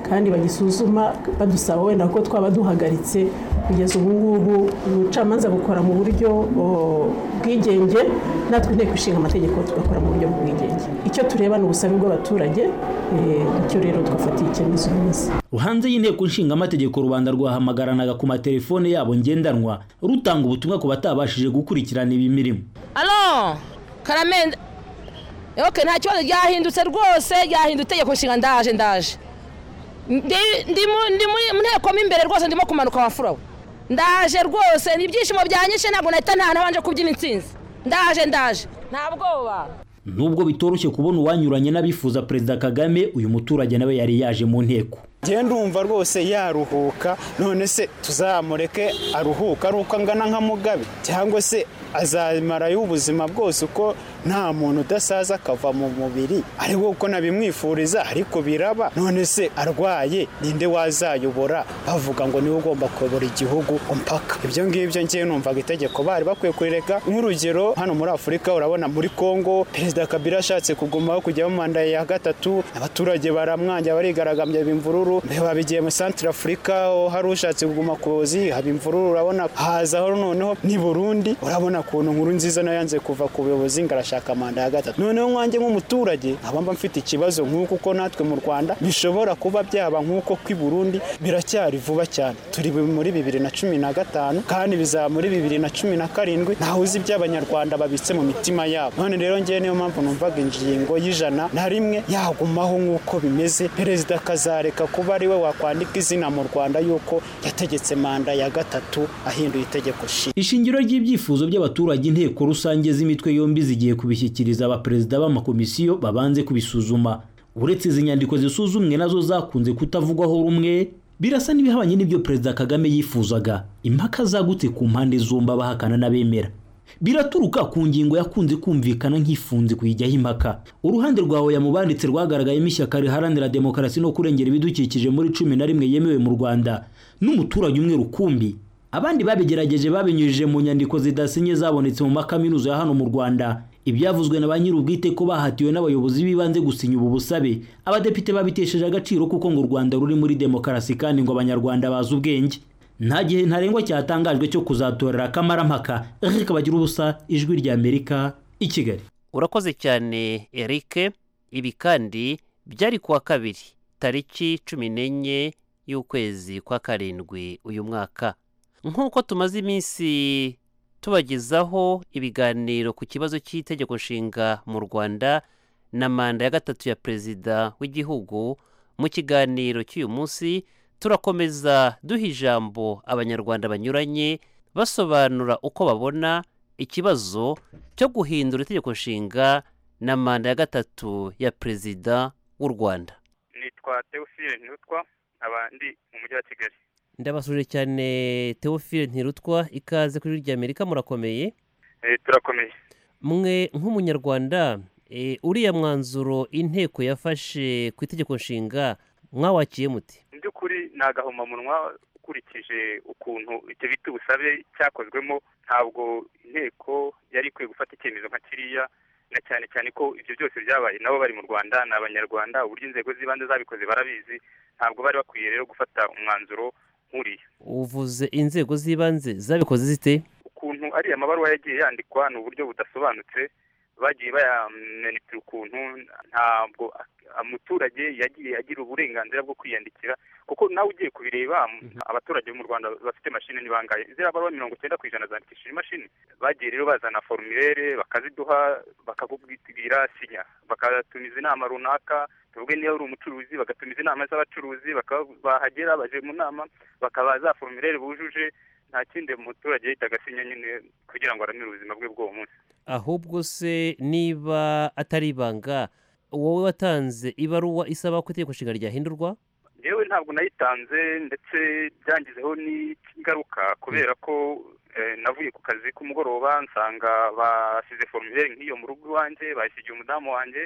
kandi bagisuzuma badusaba wenda ko twaba duhagaritse kugeza ubu ngubu ubucamanza bukora mu buryo o, bwigenge natwe inteko ishinga amategeko tugakora mu buryo bwigenge icyo tureba ni ubusabe bw'abaturage eh, icyo rero twafatiye icyemezo neza hanze y'inteko nshingamategeko rubanda rwahamagaranaga ku matelefone yabo ngendanwa rutanga ubutumwa ku batabashije gukurikirana iyi mirimo alo karamenda ok nta kibazo ryahindutse rwose ryahindutse itegeko nshinga ndaje ndaje Ndi- ndi mu- ndi muri mu nteko mo imbere rwose ndimo kumanuka wa furawe ndaje rwose ni ibyishimo byanyishe ntabwo nahita ntaha ntabanje kubyina intsinzi ndaje ndaje nta bwoba nubwo bitoroshye kubona uwanyuranye n'abifuza perezida kagame uyu muturage nawe yari yaje mu nteko njye ndumva rwose yaruhuka none se tuzamureke aruhuka ari uko angana nka mugabe cyangwa se azamarayo ubuzima bwose uko nta muntu udasaza akava mu mubiri ari we uko nabimwifuriza ariko biraba none se arwaye ninde wazayobora bavuga ngo niwe ugomba kuyobora igihugu mpaka ibyo ngibyo njye numvaga itegeko bari bakwiye kurireka nk'urugero hano muri afurika urabona muri kongo perezida kabila ashatse kugumaho kujyaho manda ya gatatu abaturage baramwanja barigaragambya bimvururu biba bigiye muri santire afurika aho hari ushatse kuguma ku buyobozi haba imvururu urabona hazaho noneho ni burundi urabona ukuntu nkuru nziza nayo yanze kuva ku buyobozi ngo arashaka manda ya gatatu noneho nkanjye nk'umuturage nkaba mba mfite ikibazo nk'uko uko natwe mu rwanda bishobora kuba byaba nk'uko kw'i burundi biracyari vuba cyane turi muri bibiri na cumi na gatanu kandi bizaba muri bibiri na cumi na karindwi ntawe uzi ibyo abanyarwanda babitse mu mitima yabo none rero ngewe niyo mpamvu numvaga ingingo y'ijana na rimwe yagumaho nk'uko bimeze perezida akazareka kuba ari we wakwandika izina mu rwanda y'uko yategetse manda ya gatatu ahinduye itegeko shi ishingiro ry'ibyifuzo by'abaturage inteko rusange z'imitwe yombi zigiye kubishyikiriza abaperezida b'amakomisiyo babanze kubisuzuma uretse izi nyandiko zisuzumwe nazo zakunze kutavugwaho rumwe birasa n'ibihabanye n'ibyo perezida kagame yifuzaga impaka zagutse ku mpande zombi abahakana n'abemera biraturuka ku ngingo yakunze kumvikana nk'ifunze kuyijyaho impaka uruhande rwawe yamubanditse rwagaragayemo ishyaka riharanira demokarasi no kurengera ibidukikije muri cumi na rimwe yemewe mu rwanda n'umuturage umwe rukumbi abandi babigerageje babinyujije mu nyandiko zidasinye zabonetse mu makaminuza ya hano mu rwanda ibyavuzwe na ba nyir'ubwite ko bahatiwe n'abayobozi b'ibanze gusinya ubu busabe abadepite babitesheje agaciro kuko ngo u rwanda ruri muri demokarasi kandi ngo abanyarwanda bazi ubwenge nta gihe ntarengwa cyatangajwe cyo kuzatorera akamarampaka rikabagira ubusa ijwi ry'amerika i kigali urakoze cyane eric ibi kandi byari kuwa kabiri tariki cumi n'enye y'ukwezi kwa karindwi uyu mwaka nk'uko tumaze iminsi tubagezaho ibiganiro ku kibazo cy'itegeko nshinga mu rwanda na manda ya gatatu ya perezida w'igihugu mu kiganiro cy'uyu munsi turakomeza duha ijambo abanyarwanda banyuranye basobanura uko babona ikibazo cyo guhindura itegeko nshinga na manda ya gatatu ya perezida w'u rwanda nitwa teofile ntutwa nkaba ndi mu mujyi wa kigali ndabasuje cyane teofile ntirutwa ikaze kuri rya amerika murakomeye Eh, turakomeye mwe nk'umunyarwanda eh, uriya mwanzuro inteko yafashe ku itegeko nshinga mwawakiye muti mu by'ukuri ni agahomamunwa ukurikije ukuntu icyo bita ubusabe cyakozwemo ntabwo inteko yari ikwiye gufata icyemezo nka kiriya na cyane cyane ko ibyo byose byabaye nabo bari mu rwanda ni abanyarwanda uburyo inzego z'ibanze zabikoze barabizi ntabwo bari bakwiye rero gufata umwanzuro nk'uriya uvuze inzego z'ibanze zabikoze zite ukuntu ariya mabaruwa yagiye yandikwa ni uburyo budasobanutse bagiye bayamenipira ukuntu ntabwo a- umuturage yagiye agira uburenganzira bwo kwiyandikira kuko nawe ugiye kubireba abaturage bo mu rwanda bafite mashini ni bangahe ziriya baruwa mirongo icyenda ku ijana zandikishije imashini bagiye rero bazana formulaire bakaziduha bakakubwira sinya bakatumiza inama runaka tuvuge niba uri umucuruzi bagatumiza inama z'abacuruzi bakaba bahagera baje mu nama bakaba za formulaire bujuje nta kindi umuturage yahitaga asinya nyine kugira ngo aramire ubuzima bwe bw'uwo munsi ahubwo se niba atari ibanga wowe watanze ibaruwa isaba ko itegeko nshinga ryahindurwa yewe ntabwo nayitanze ndetse byangizeho n'ingaruka kubera ko eh, navuye ku kazi k'umugoroba nsanga basize formulaire nk'iyo mu rugo iwanjye bayisigiye umudamu wanjye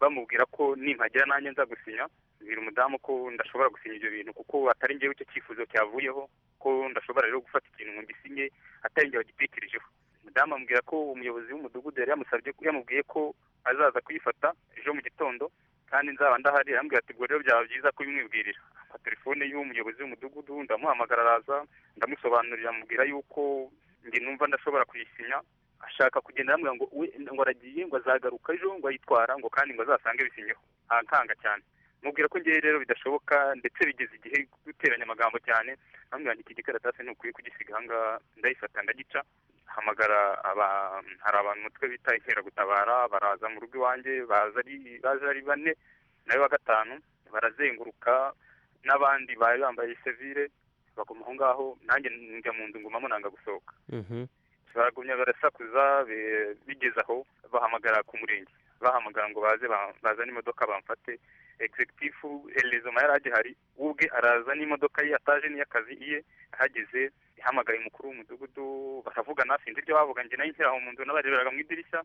bamubwira ko nimpagera nanjye nza gusinya bwira umudamu ko ndashobora gusinya ibyo bintu kuko atari njyewe icyo cyifuzo cyavuyeho ko ndashobora rero gufata ikintu ngo ngisinye atari njye wagitekerejeho umudamu ambwira ko umuyobozi w'umudugudu yari yamusabye yamubwiye ko azaza kuyifata ejo mu gitondo kandi nzaba ndahari arambwira ati ubwo rero byaba byiza kubimwibwirira ampa telefone y'umuyobozi w'umudugudu ndamuhamagara araza ndamusobanurira amubwira yuko njye numva ndashobora kuyisinya ashaka kugenda arambwira ngo we ngo aragiye ngo azagaruka ejo ngo ayitwara ngo kandi ngo azasange bisinyeho ankanga cyane mubwira ko ngewe rero bidashoboka ndetse bigeze igihe guteranya amagambo cyane bambwira ngo iki gikaratasi ni ukwiye kugisiga aha ngaha ndayifata ndagica hamagara aba hari abantu umutwe bita inkeragutabara baraza mu rugo iwanjye baza ari baza ari bane nawe wa gatanu barazenguruka n'abandi bari bambaye sevire baguma aho ngaho nanjye njya mu nzu ngumamo nanga gusohoka baragumya barasakuza be- bigeze aho bahamagara ku murenge bahamagara ngo baze ba- bazane imodoka bamfate egizegitifu elezoma yari agihari ubwe araza n'imodoka ye ataje n'iy'akazi iye ahageze ihamagaye umukuru w'umudugudu baravugana sinzi ibyo bavuga njye nayo nkiri aho mu nzu nabareberaga mu idirishya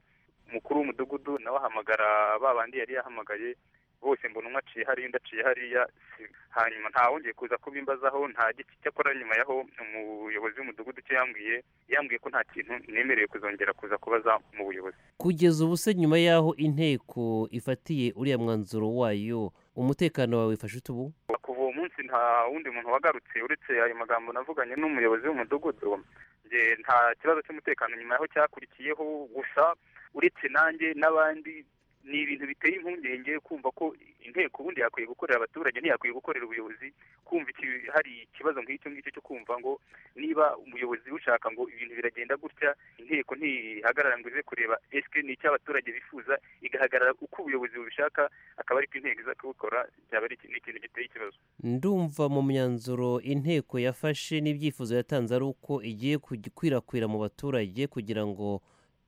umukuru w'umudugudu nawe ahamagara ba bandi yari yahamagaye bose mbona umwe aciye hariya undi aciye hariya si- hanyuma ntawongeye kuza kubimbazaho nta giti cyakora nyuma yaho umuyobozi w'umudugudu icyo yambwiye yambwiye ko nta kintu nemerewe kuzongera kuza kubaza mu buyobozi kugeza ubu se nyuma y'aho inteko ifatiye uriya mwanzuro wayo umutekano wawe wifashe ute ubu kuva uwo munsi nta wundi muntu wagarutse uretse ayo magambo navuganye n'umuyobozi w'umudugudu njye nta kibazo cy'umutekano nyuma yaho cyakurikiyeho gusa uretse nanjye n'abandi ni ibintu biteye impungenge kumva ko inteko ubundi yakwiye gukorera abaturage ntiyakwiye gukorera ubuyobozi kumva iki hari ikibazo nk'icyo ngicyo cyo kumva ngo niba umuyobozi ushaka ngo ibintu biragenda gutya inteko ntihagarara ngo ize kureba esike ni icyo abaturage bifuza igahagarara uko ubuyobozi bubishaka akaba ariko inteko iza kubikora byaba ari iki- ni ikintu giteye ikibazo ndumva mu myanzuro inteko yafashe n'ibyifuzo yatanze ari uko igiye kujya ikwirakwira mu baturage kugira ngo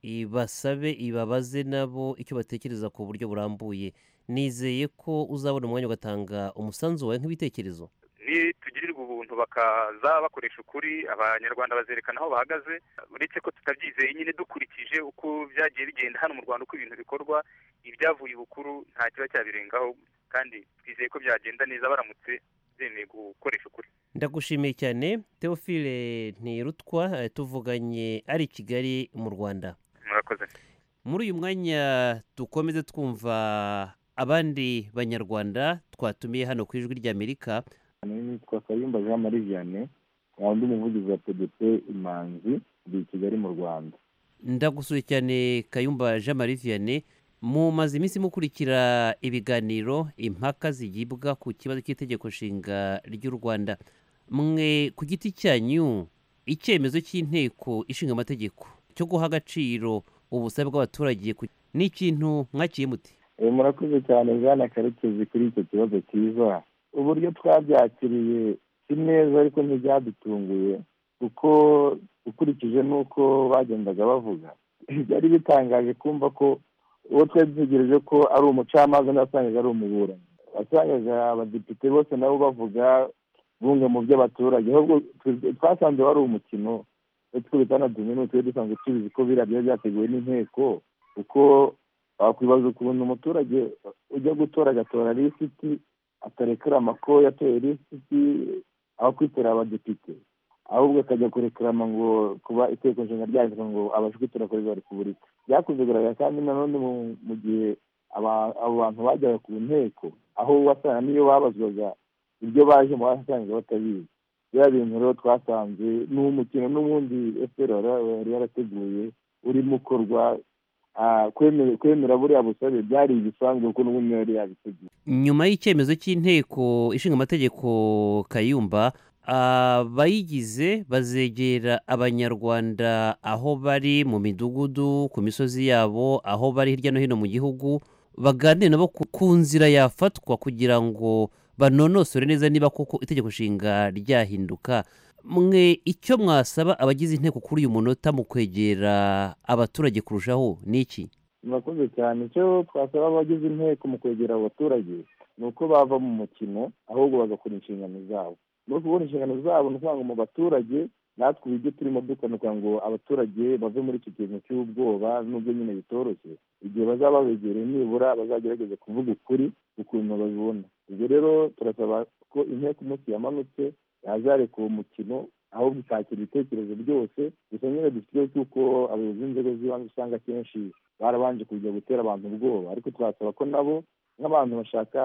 ibasabe ibabaze nabo icyo batekereza ku buryo burambuye nizeye ko uzabona umwanya ugatanga umusanzu wawe nk'ibitekerezo nitugirirwa ubuntu bakaza bakoresha ukuri abanyarwanda bazerekana aho bahagaze uretse ko tutabyizeye nyine dukurikije uko byagiye bigenda hano mu rwanda uko ibintu bikorwa ibyavuye ibukuru nta kiba cyabirengaho kandi twizeye ko byagenda neza baramutse bemeye gukoresha ukuri ndagushimiye cyane teofile ntirutwa eh, tuvuganye ari i kigali mu rwanda murakoze muri uyu mwanya dukomeze twumva abandi banyarwanda twatumiye hano ku ijwi ry'amerika nitwa kayumba jean marie vianney nkaba ndi umuvugizi wa pdp imanzi ndi i kigali mu rwanda ndagusuye cyane kayumba jean marie vianney mumaze iminsi mukurikira ibiganiro impaka zigibwa ku kibazo cy'itegeko nshinga ry'u rwanda mwe ku giti cyanyu icyemezo cy'inteko ishinga amategeko cyo guha agaciro ubusabe bw'abaturage ku- ni ikintu mwakiye mute Eh, murakoze cyane jana karekezi kuri icyo kibazo cyiza uburyo twabyakiriye si neza ariko ntibyadutunguye kuko ukurikije n'uko bagendaga bavuga byari bitangaje kumva ko uwo twari dutegereje ko ari umucamanza nasangaga ari umuburanyi wasangaga abadepite bose nabo bavuga bunga mu by'abaturage ahubwo twe- twasanze wari umukino ndetse ko bitanaduminuwe twari dusanzwe tubizi ko biriya byari byateguwe n'inteko kuko wakwibaza ukuntu umuturage ujya gutora agatora lisiti atarekera amako yatoye lisiti aho kwitorera abadepite ahubwo akajya kurekarama ngo kuba iteko nshinga ryanditswe ngo abashe kwitora perezida wa repubulika byakuzegaragara kandi nanone mu- mu gihe aba- abo bantu bajyaga ku nteko aho wasanga niyo babazwaga ibyo bajemo wasanga batabizi biriya bintu rero twasanze ni umukino n'ubundi efuperi yari yarateguye urimo ukorwa ah, kwemera- kwemera buriya busabe byari ibisanzwe kuko n'ubundi yari yabiteguye nyuma y'icyemezo cy'inteko ishinga amategeko kayumba abayigize bazegera abanyarwanda aho bari mu midugudu ku misozi yabo aho bari hirya no hino mu gihugu baganire nabo ku- ku nzira yafatwa kugira ngo banonosore neza niba koko itegeko nshinga ryahinduka mwe icyo mwasaba abagize inteko kuri uyu munota mu kwegera abaturage kurushaho ni iki murakoze cyane icyo twasaba abagize inteko mu kwegera abo baturage ni uko bava mu mukino ahubwo bagakora inshingano zabo no kubona inshingano zabo ni ukuvuga ngo mu baturage natwe ubu ibyo turimo dukanuka ngo abaturage bave muri iki kintu cy'ubwoba n'ubwo nyine bitoroshye igihe bazaba babegereye nibura bazagerageze kuvuga ukuri ukuntu babibona ubwo rero turasaba ko inteko umunsi yamanutse yazareka uwo mukino ahubwo ikakira ibitekerezo byose gusa nyine dufite ikibazo cy'uko abayobozi b'inzego z'ibanze usanga akenshi barabanje kujya gutera abantu ubwoba ariko twasaba ko nabo nk'abantu bashaka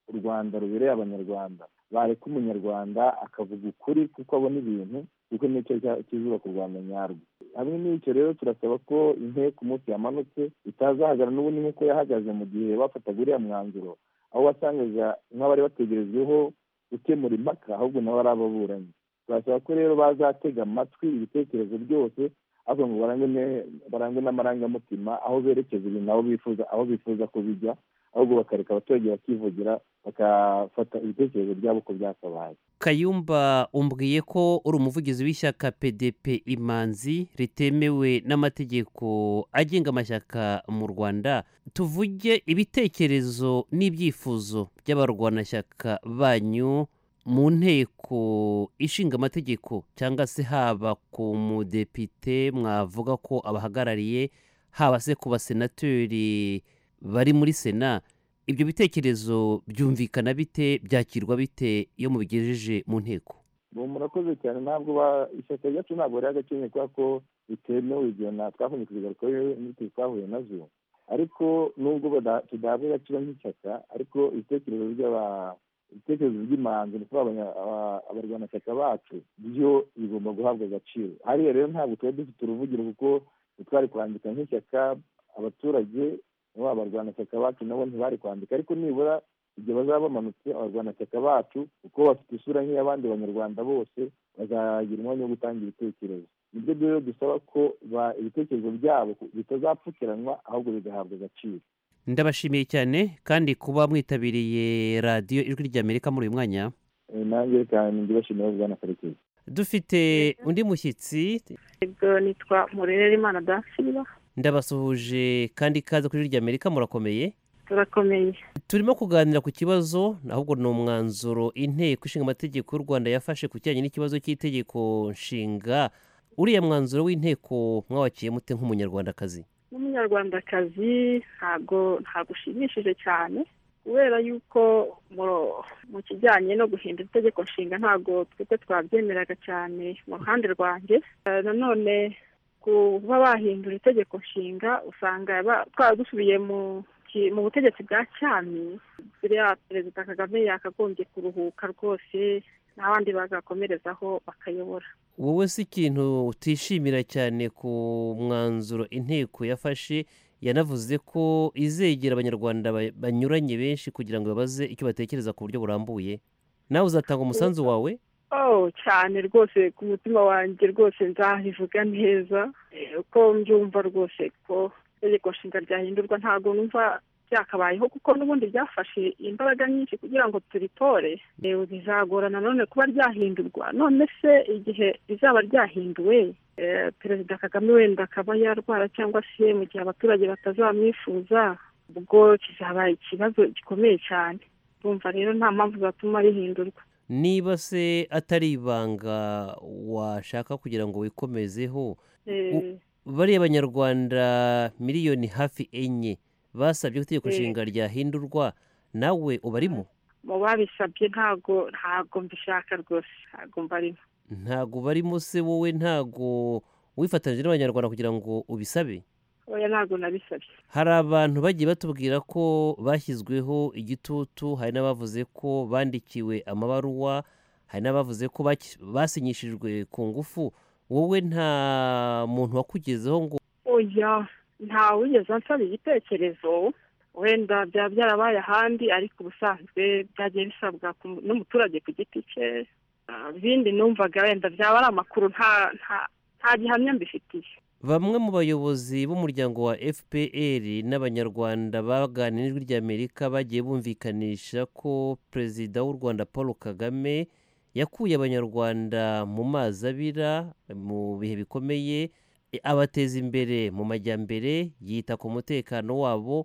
u rwanda rubereye abanyarwanda bareka umunyarwanda akavuga ukuri kuko abona ibintu kuko nicyo cya- kizubaka u rwanda nyarwo hamwe n'icyo rero turasaba ko inteko umunsi yamanutse itazahagarara n'ubundi nk'uko yahagaze mu gihe bafataga uriya mwanzuro aho wasangaga nk'abari bategerejweho gukemura impaka ahubwo nabo ari ababuranyi turasaba ko rero bazatega amatwi ibitekerezo byose ariko ngo barangwe ne- barangwe n'amarangamutima aho berekeza ibintu aho bifuza aho bifuza ko bijya ahubwo bakareka abaturage bakivugira bagafata ibitekerezo byabo uko byakabaye kayumba umbwiye ko uri umuvugizi w'ishyaka pdp imanzi ritemewe n'amategeko agenga amashyaka mu rwanda tuvuge ibitekerezo n'ibyifuzo by'abarwanashyaka banyu mu nteko ishinga amategeko cyangwa se haba ku mudepite mwavuga ko abahagarariye haba se ku basenateri bari muri sena ibyo bitekerezo byumvikana bite byakirwa bite iyo mubigejeje mu nteko ubu murakoze cyane ntabwo ba- ishyaka ryacu ntabwo riri agakennye kubera ko bitemewe igihe na twafunze ku kigaruka n'inzitizi twahuye nazo ariko nubwo bada- tudahabwa agaciro nk'ishyaka ariko ibitekerezo by'aba- ibitekerezo by'imanzi ni ukuvuga abanya- aba- abarwanashyaka bacu byo bigomba guhabwa agaciro hariya rero ntabwo twari dufite uruvugiro kuko ntitwari kwandika nk'ishyaka abaturage nabo abarwanashyaka bacu nabo ntibari kwandika ariko nibura igihe bazaba bamanutse abarwanashyaka bacu kuko bafite isura nk'iy'abandi banyarwanda bose bazagira umwanya wo gutanga ibitekerezo nibyo rero dusaba ko ba- ibitekerezo byabo bitazapfukiranwa ahubwo bigahabwa agaciro ndabashimiye cyane kandi kuba mwitabiriye radiyo ijwi ry'amerika muri uyu mwanya Eh, nanjye cyane ndibashimira bwana karekezi dufite undi mushyitsi ibyo nitwa murerera imana dasiba ndabasuhuje kandi ikaze kuri ijwi ry'amerika murakomeye turakomeye turimo kuganira ku kibazo ahubwo ni umwanzuro inteko ishinga amategeko y'u rwanda yafashe ku kijyanye n'ikibazo cy'itegeko nshinga uriya mwanzuro w'inteko mwawakiye mute nk'umunyarwandakazi n'umunyarwandakazi ntabwo ntabwo ushimishije cyane kubera yuko mu- mu kijyanye no guhindura itegeko nshinga ntabwo twebwe twabyemeraga cyane mu ruhande rwanjye Eh, nanone kuba bahindura itegeko nshinga usanga ba- twaradusubiye mu ki- mu butegetsi bwa cyami biriya perezida kagame yakagombye kuruhuka rwose n'abandi bagakomerezaho bakayobora wowe si ikintu utishimira cyane ku mwanzuro inteko yafashe yanavuze ko izegera abanyarwanda ba- banyuranye benshi kugira ngo babaze icyo batekereza ku buryo burambuye nawe uzatanga umusanzu wawe Oh cyane rwose ku mutima wanjye rwose nzabivuga neza Eh, uko mbyumva rwose ko itegeko nshinga ryahindurwa ntabwo numva byakabayeho kuko n'ubundi ryafashe imbaraga nyinshi kugira ngo turitore Eh, bizagorana none kuba ryahindurwa none se igihe rizaba ryahinduwe eh, perezida kagame wenda akaba yarwara cyangwa se mu gihe abaturage batazamwifuza ubwo kizaba ikibazo gikomeye cyane urumva rero nta mpamvu zatuma rihindurwa niba se atari ibanga washaka kugira ngo wikomezeho Eh, bariya banyarwanda miliyoni hafi enye basabye ko itegeko Eh. nshinga ryahindurwa nawe ubarimo mu babisabye ntago ntago mbishaka rwose ntago mbarimo ntago ubarimo se wowe ntago wifatanyije n'abanyarwanda kugira ngo ubisabe oya ntago nabisabye hari abantu bagiye batubwira ko bashyizweho igitutu hari n'abavuze ko bandikiwe amabaruwa hari n'abavuze ko baki- basinyishijwe ku ngufu wowe nta muntu wakugezeho ngo oya nta wigeze ansaba igitekerezo wenda byaba byarabaye ahandi ariko ubusanzwe byagiye bisabwa ku- n'umuturage ku giti cye Ah, ibindi numvaga wenda byaba ari amakuru nta nta nta gihamya mbifitiye bamwe mu bayobozi b'umuryango wa fpr n'abanyarwanda baganira n'ijwi ry'amerika bagiye bumvikanisha ko perezida w'u rwanda paul kagame yakuye abanyarwanda mu mazi abira mu bihe bikomeye e- abateza imbere mu majyambere yita ku mutekano wabo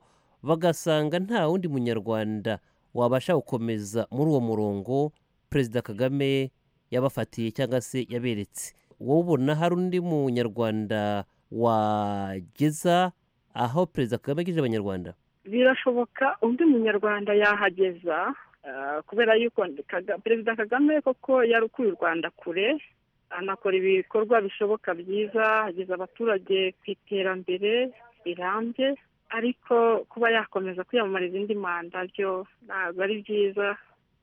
bagasanga nta wundi munyarwanda wabasha gukomeza muri uwo murongo perezida kagame yabafatiye cyangwa se yaberetse wowe ubona hari undi munyarwanda wageza aho perezida kagame agejeje abanyarwanda birashoboka undi munyarwanda yahageza Ah, kubera yuko Kaga- perezida kagame koko yarukuye u rwanda kure anakora ibikorwa bishoboka byiza ageza abaturage ku iterambere rirambye ariko kuba yakomeza kwiyamamariza indi manda byo ntabwo ari byiza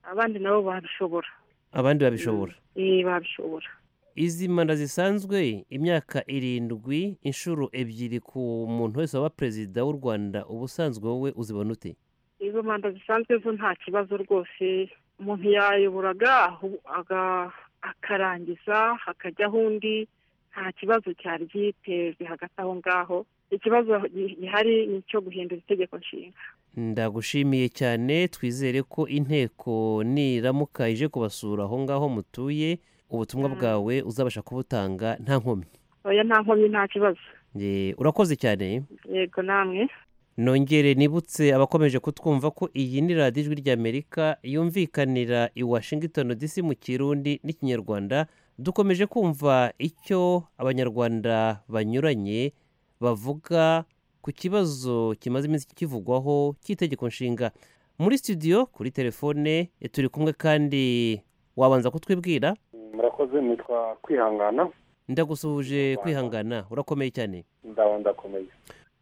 abandi nabo babishobora abandi babishobora Eh, babishobora izi manda zisanzwe imyaka irindwi inshuro ebyiri ku muntu wese waba perezida w'u rwanda uba usanzwe wowe uzibona ute izo manda zisanzwe zo nta kibazo rwose umuntu yayoboraga ahu- aga- akarangiza hakajyaho undi nta kibazo cyari giteze hagati aho ngaho ikibazo gi- gihari ni icyo guhindura itegeko nshinga ndagushimiye cyane twizere ko inteko niramuka ije kubasura aho ngaho mutuye ubutumwa bwawe uzabasha kubutanga nta nkomyi oya nta nkomyi nta kibazo Ye, urakoze cyane yego namwe nongere nibutse abakomeje kutwumva ko iyi ni radiyo ijwi ry'amerika yumvikanira i washington dc mu kirundi n'ikinyarwanda dukomeje kumva icyo abanyarwanda banyuranye bavuga ku kibazo kimaze iminsi kivugwaho cy'itegeko nshinga muri studio kuri telefone turi kumwe kandi wabanza kutwibwira murakoze nitwa kwihangana ndagusuhuje kwihangana urakomeye cyane ndaba ndakomeye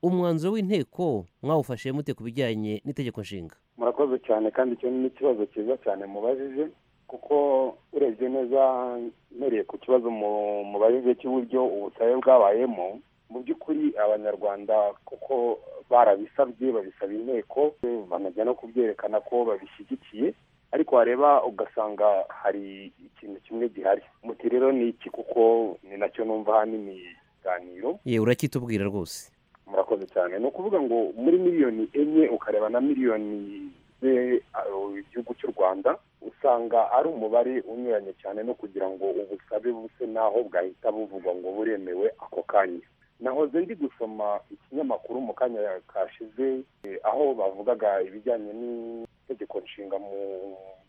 umwanzuro w'inteko mwawufashe mute ku bijyanye n'itegeko nshinga murakoze cyane kandi icyo ni ikibazo cyiza cyane mubajije kuko urebye neza mpereye ku kibazo mu- mubajije cy'uburyo ubusabe bwabayemo mu by'ukuri abanyarwanda kuko barabisabye babisaba inteko banajya no kubyerekana ko babishyigikiye ariko wareba ugasanga hari ikintu kimwe gihari muti rero ni iki kuko ni nacyo numva ahanini ikiganiro ye uracyitubwira rwose murakoze cyane ni ukuvuga ngo muri miliyoni enye ukareba na miliyoni ze uh, igihugu cy'u rwanda usanga ari umubare unyuranye cyane no kugira ngo ubusabe buse n'aho bwahita buvugwa ngo buremewe ako kanya nahoze ndi gusoma ikinyamakuru mu kanya kashize eh, aho bavugaga ibijyanye n'itegeko nshinga mu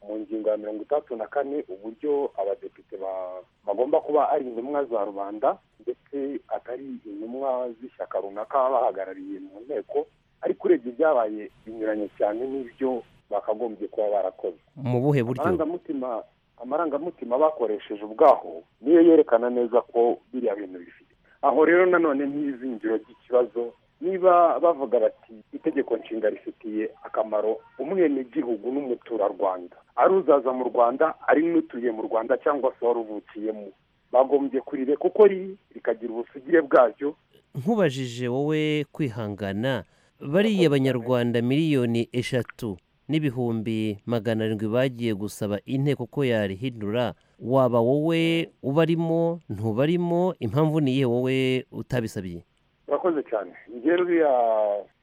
mu ngingo ya mirongo itandatu na kane uburyo abadepite ba- bagomba kuba ari intumwa za rubanda ndetse atari intumwa z'ishyaka runaka baba bahagarariye mu nteko ariko urebye ibyabaye binyuranye cyane n'ibyo bakagombye kuba barakoze mu buhe buryo amarangamutima amarangamutima bakoresheje ubwaho niyo yerekana neza ko biriya bintu bifite aho rero nanone n'izingiro ry'ikibazo niba bavuga bati itegeko nshinga rifitiye akamaro umwenegihugu n'umuturarwanda ari uzaza mu rwanda ari n'utuye mu rwanda cyangwa se wari uvukiyemo bagombye kurire kuko ri- rikagira ubusugire bwaryo nkubajije wowe kwihangana bariya banyarwanda miliyoni eshatu n'ibihumbi magana arindwi bagiye gusaba inteko ko yarihindura waba wowe ubarimo ntubarimo impamvu ni iyihe wowe utabisabye urakoze cyane njyewe ruriya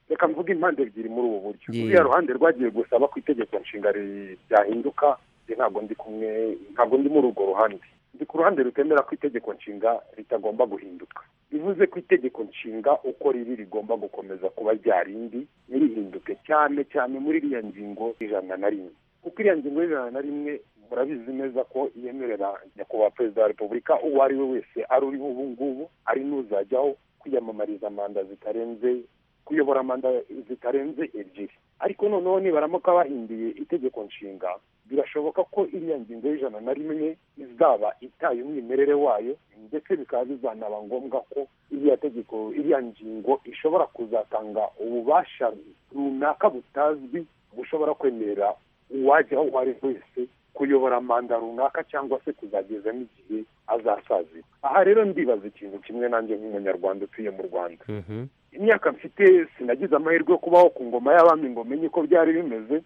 reka mvuge impande ebyiri muri ubu buryo Ye. ruriya ruhande rwagiye gusaba ko itegeko nshinga ri- ryahinduka njye ntabwo ndi kumwe ntabwo ndi muri urwo ruhande ndi ku ruhande rutemera ko itegeko nshinga ritagomba guhinduka bivuze ko itegeko nshinga uko riri rigomba gukomeza kuba rya rindi ntirihinduke cyane cyane muri iriya ngingo ijana na rimwe kuko iriya ngingo y'ijana na rimwe murabizi neza ko yemerera nyakubahwa perezida wa repubulika uwo ari we wese ari uriho ubu ngubu ari n'uzajyaho kwiyamamariza manda zitarenze kuyobora manda zitarenze ebyiri ariko noneho nibaramuka bahinduye itegeko nshinga birashoboka ko iriya ngingo y'ijana na rimwe izaba itaye umwimerere wayo ndetse bikaba bizanaba ngombwa ko iriya tegeko iriya ngingo ishobora kuzatanga ububasha runaka butazwi bushobora kwemerera uwajya aho uwo ari we wese kuyobora manda runaka cyangwa se kuzagezamo igihe azasazira aha rero ndibaza ikintu kimwe nanjye nk'umunyarwanda utuye mu rwanda imyaka mfite sinagize amahirwe yo kubaho ku ngoma y'abami ngo menye uko byari bimeze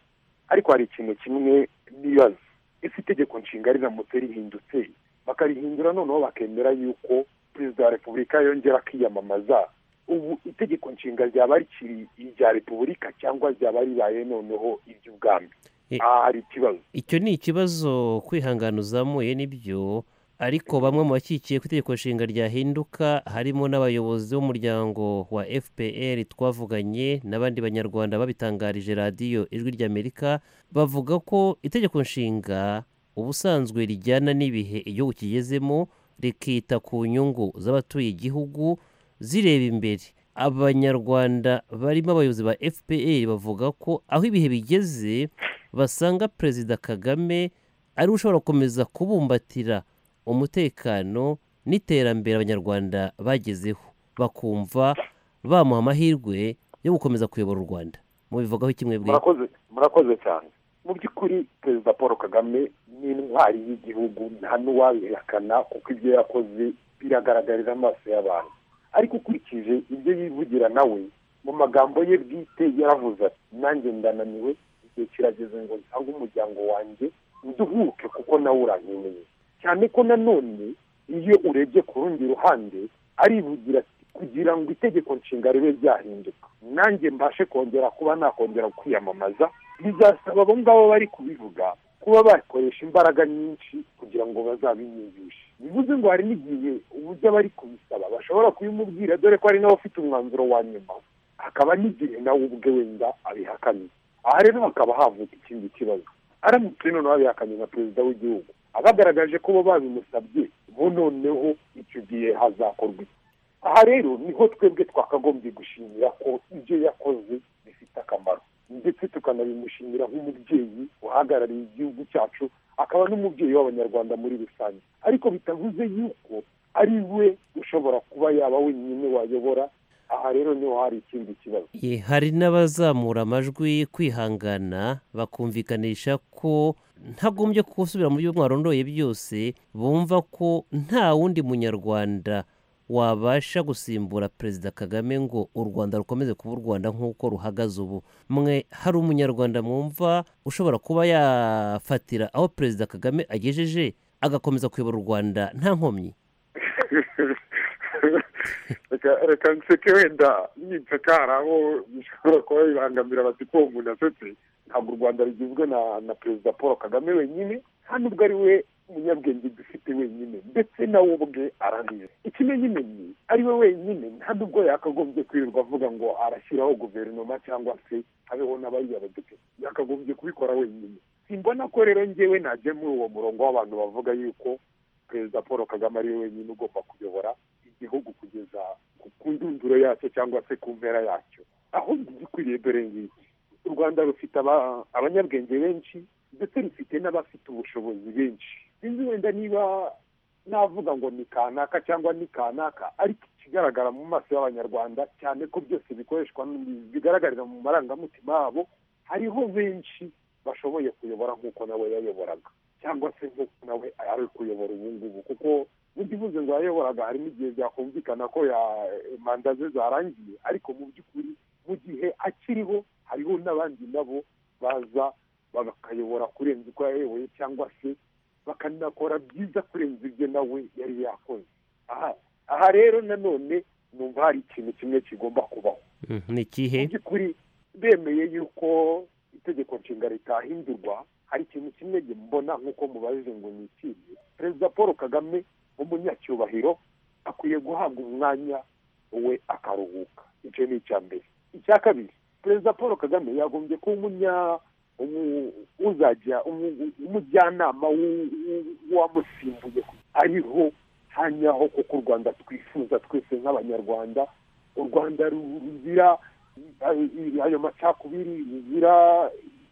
ariko hari ikintu kimwe nibaza ese itegeko nshinga riramutse rihindutse bakarihindura noneho bakemera yuko perezida wa repubulika yongera akiyamamaza ubu itegeko nshinga ryaba rikiri irya repubulika cyangwa ryaba ribaye noneho iry'ubwami Eh. aha hari ikibazo icyo ni ikibazo kwihangana uzamuye nibyo ariko bamwe mu bakikiye ko itegeko nshinga ryahinduka harimo n'abayobozi b'umuryango wa fpr twavuganye n'abandi banyarwanda babitangarije radiyo ijwi ry'amerika bavuga ko itegeko nshinga ubusanzwe rijyana n'ibihe igihugu kigezemo rikita ku nyungu z'abatuye igihugu zireba imbere abanyarwanda barimo abayobozi ba fpr bavuga ko aho ibihe bigeze basanga perezida kagame ari we ushobora gukomeza kubumbatira umutekano n'iterambere abanyarwanda bagezeho bakumva bamuha amahirwe yo gukomeza kuyobora u rwanda mubivugaho kimwe bwe murakoze murakoze cyane mu by'ukuri perezida paul kagame ni intwari y'igihugu nta n'uwabihakana kuko ibyo yakoze biragaragarira amaso y'abantu ariko ukurikije ibyo yivugira nawe mu magambo ye bwite yaravuze ati nanjye ndananiwe igihe kirageze ngo nsange umuryango wanjye nduhuke kuko nawe urankeneye cyane ko nanone iyo urebye ku rundi ruhande arivugira ati kugira ngo itegeko nshinga ribe ryahinduka nanjye mbashe kongera kuba nakongera kwiyamamaza bizasaba abo ngabo bari kubivuga kuba bakoresha imbaraga nyinshi kugira ngo bazabinyumvishe bivuze ngo hari n'igihe uburyo abari kubisaba bashobora kubimubwira dore ko hari n'abafite umwanzuro wa nyuma hakaba n'igihe nawe ubwe wenda abihakanye aha rero hakaba havuka ikindi kibazo aramutse noneho abihakanye nka perezida w'igihugu abagaragaje ko bo babimusabye bo noneho icyo gihe hazakorwa iki aha rero niho twebwe twakagombye gushimira ko ibyo yakoze bifite akamaro ndetse tukanabimushimira nk'umubyeyi uhagarariye igihugu cyacu akaba n'umubyeyi w'abanyarwanda muri rusange ariko bitavuze yuko ari we ushobora kuba yaba wenyine wayobora aha rero niho hari ikindi kibazo Ye, hari n'abazamura amajwi kwihangana bakumvikanisha ko ntagombye gusubira muri byo mwarondoye byose bumva ko nta wundi munyarwanda wabasha gusimbura perezida kagame ngo u rwanda rukomeze kuba u rwanda nk'uko ruhagaze ubu mwe hari umunyarwanda mwumva ushobora kuba yafatira aho perezida kagame agejeje agakomeza kuyobora u rwanda nta nkomyi Reka- reka nseke wenda nyinseka hari aho bishobora kuba bibangamira bati ko uwo muntu asetse ntabwo u rwanda rugizwe na na perezida paul kagame wenyine nta n'ubwo ari we munyabwenge dufite wenyine ndetse nawe ubwe arabizi ikimenyimenyi ari we wenyine nta n'ubwo yakagombye kwirirwa avuga ngo arashyiraho guverinoma cyangwa se habeho n'abariya badepite yakagombye kubikora wenyine simbona ko rero njyewe najya muri uwo murongo w'abantu bavuga yuko perezida paul kagame ari we wenyine ugomba kuyobora igihugu kugeza ku ku ndunduro yacyo cyangwa se ku mpera yacyo aho gikwiriye dore ngiki u rwanda rufite aba- abanyabwenge benshi ndetse rufite n'abafite ubushobozi benshi sinzi wenda niba navuga ngo ni kanaka cyangwa ni kanaka ariko ikigaragara mu maso y'abanyarwanda cyane ko byose bikoreshwa n- bigaragarira mu marangamutima yabo hariho benshi bashoboye kuyobora nk'uko nawe yayoboraga cyangwa se nk'uko nawe ari kuyobora ubu ngubu kuko ntibivuze ngo yayoboraga harimo igihe byakumvikana ko ya- manda ze zarangiye ariko mu by'ukuri mu gihe akiriho hariho n'abandi nabo baza bakayobora kurenza uko yayoboye cyangwa se bakanakora byiza kurenza ibyo nawe yari yakoze aha aha rero nanone numva hari ikintu kimwe kigomba kubaho Mm, ni ikihe mu by'ukuri bemeye yuko itegeko nshinga ritahindurwa hari ikintu kimwe mbona nk'uko mubajije ngo ni ikihe perezida paul kagame umunyacyubahiro akwiye guhabwa umwanya we akaruhuka icyo ni icya mbere icya kabiri perezida paul kagame yagombye kuba umunya umu- uzajya umu- umujyanama w'u- w'u- w'uwamusimbuye ariho hanyaho kuko u rwanda twifuza twese nk'abanyarwanda u rwanda ru- ruzira ayo- ayo macakubiri ruzira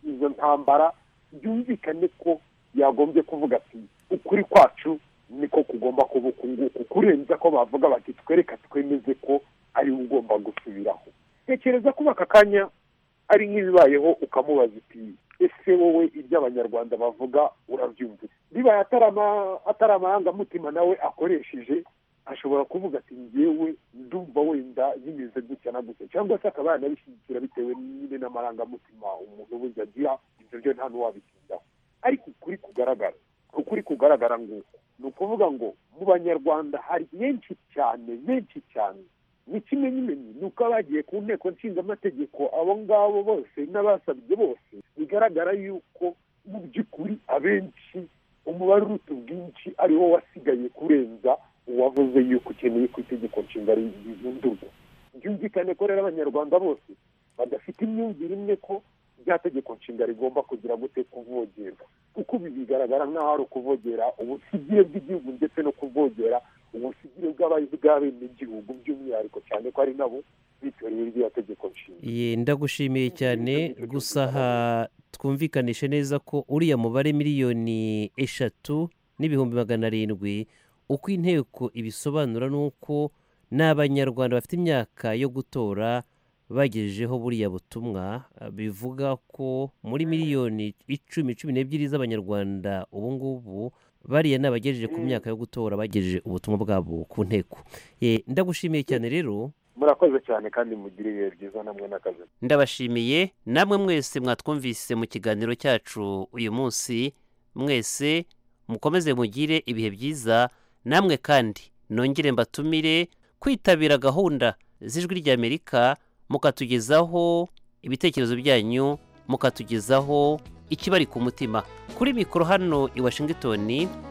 izo ntambara byumvikane ko yagombye kuvuga ati ukuri kwacu niko kugomba kuba uku nguku kurenza ko bavuga bati twereka twemeze ko ari we ugomba gusubiraho tekereza kuba aka kanya ari nk'ibibayeho ukamubaza uti ese wowe ibyo abanyarwanda bavuga urabyumva bibaye atari ama- atari amarangamutima nawe akoresheje ashobora kuvuga ati ngewe ndumva wenda bimeze gutya na gutya cyangwa se akaba yanabishyigikira bitewe nyine n'amarangamutima umuntu wese agira ibyo byo nta n'uwabitindaho ariko ukuri kugaragara ukuri kugaragara ngo ni ukuvuga ngo mu banyarwanda hari benshi cyane benshi cyane ni kimwe n'imenyi ni uko abagiye ku nteko nshingamategeko abo ngabo bose n'abasabye bose bigaragara yuko mu by'ukuri abenshi umubare uruta ubwinshi ari wo wasigaye kurenza uwavuze yuko ukeneye ko itegeko nshinga rihindurwa byumvikane ko rero abanyarwanda bose badafite imyumvire imwe ko rya tegeko nshinga rigomba kugira gute kuvogerwa kuko ibi bigaragara nk'aho ari ukuvogera ubusigire bw'igihugu ndetse no kuvogera ubusigire bw'abayizi bw'abenegihugu by'umwihariko cyane ko ari nabo bitoreye irya tegeko nshinga Ye, ndagushimiye cyane gusa aha twumvikanishe neza ko uriya mubare miliyoni eshatu n'ibihumbi magana arindwi uko inteko ibisobanura ni uko ni abanyarwanda bafite imyaka yo gutora bagejejeho buriya butumwa eh, bivuga ko muri miliyoni icumi cumi n'ebyiri z'abanyarwanda ubu ngubu bariya ni abagejeje ku myaka yo gutora bagejeje ubutumwa bwabo ku nteko Eh, ndagushimiye cyane rero murakoze cyane kandi mugire ibihe byiza namwe n'akazi ndabashimiye namwe mwese mwatwumvise mu kiganiro cyacu uyu munsi mwese mukomeze mugire ibihe byiza namwe kandi nongere mbatumire kwitabira gahunda z'ijwi ry'amerika mukatugezaho ibitekerezo byanyu mukatugezaho ikibari ku mutima kuri mikoro hano i washingitoni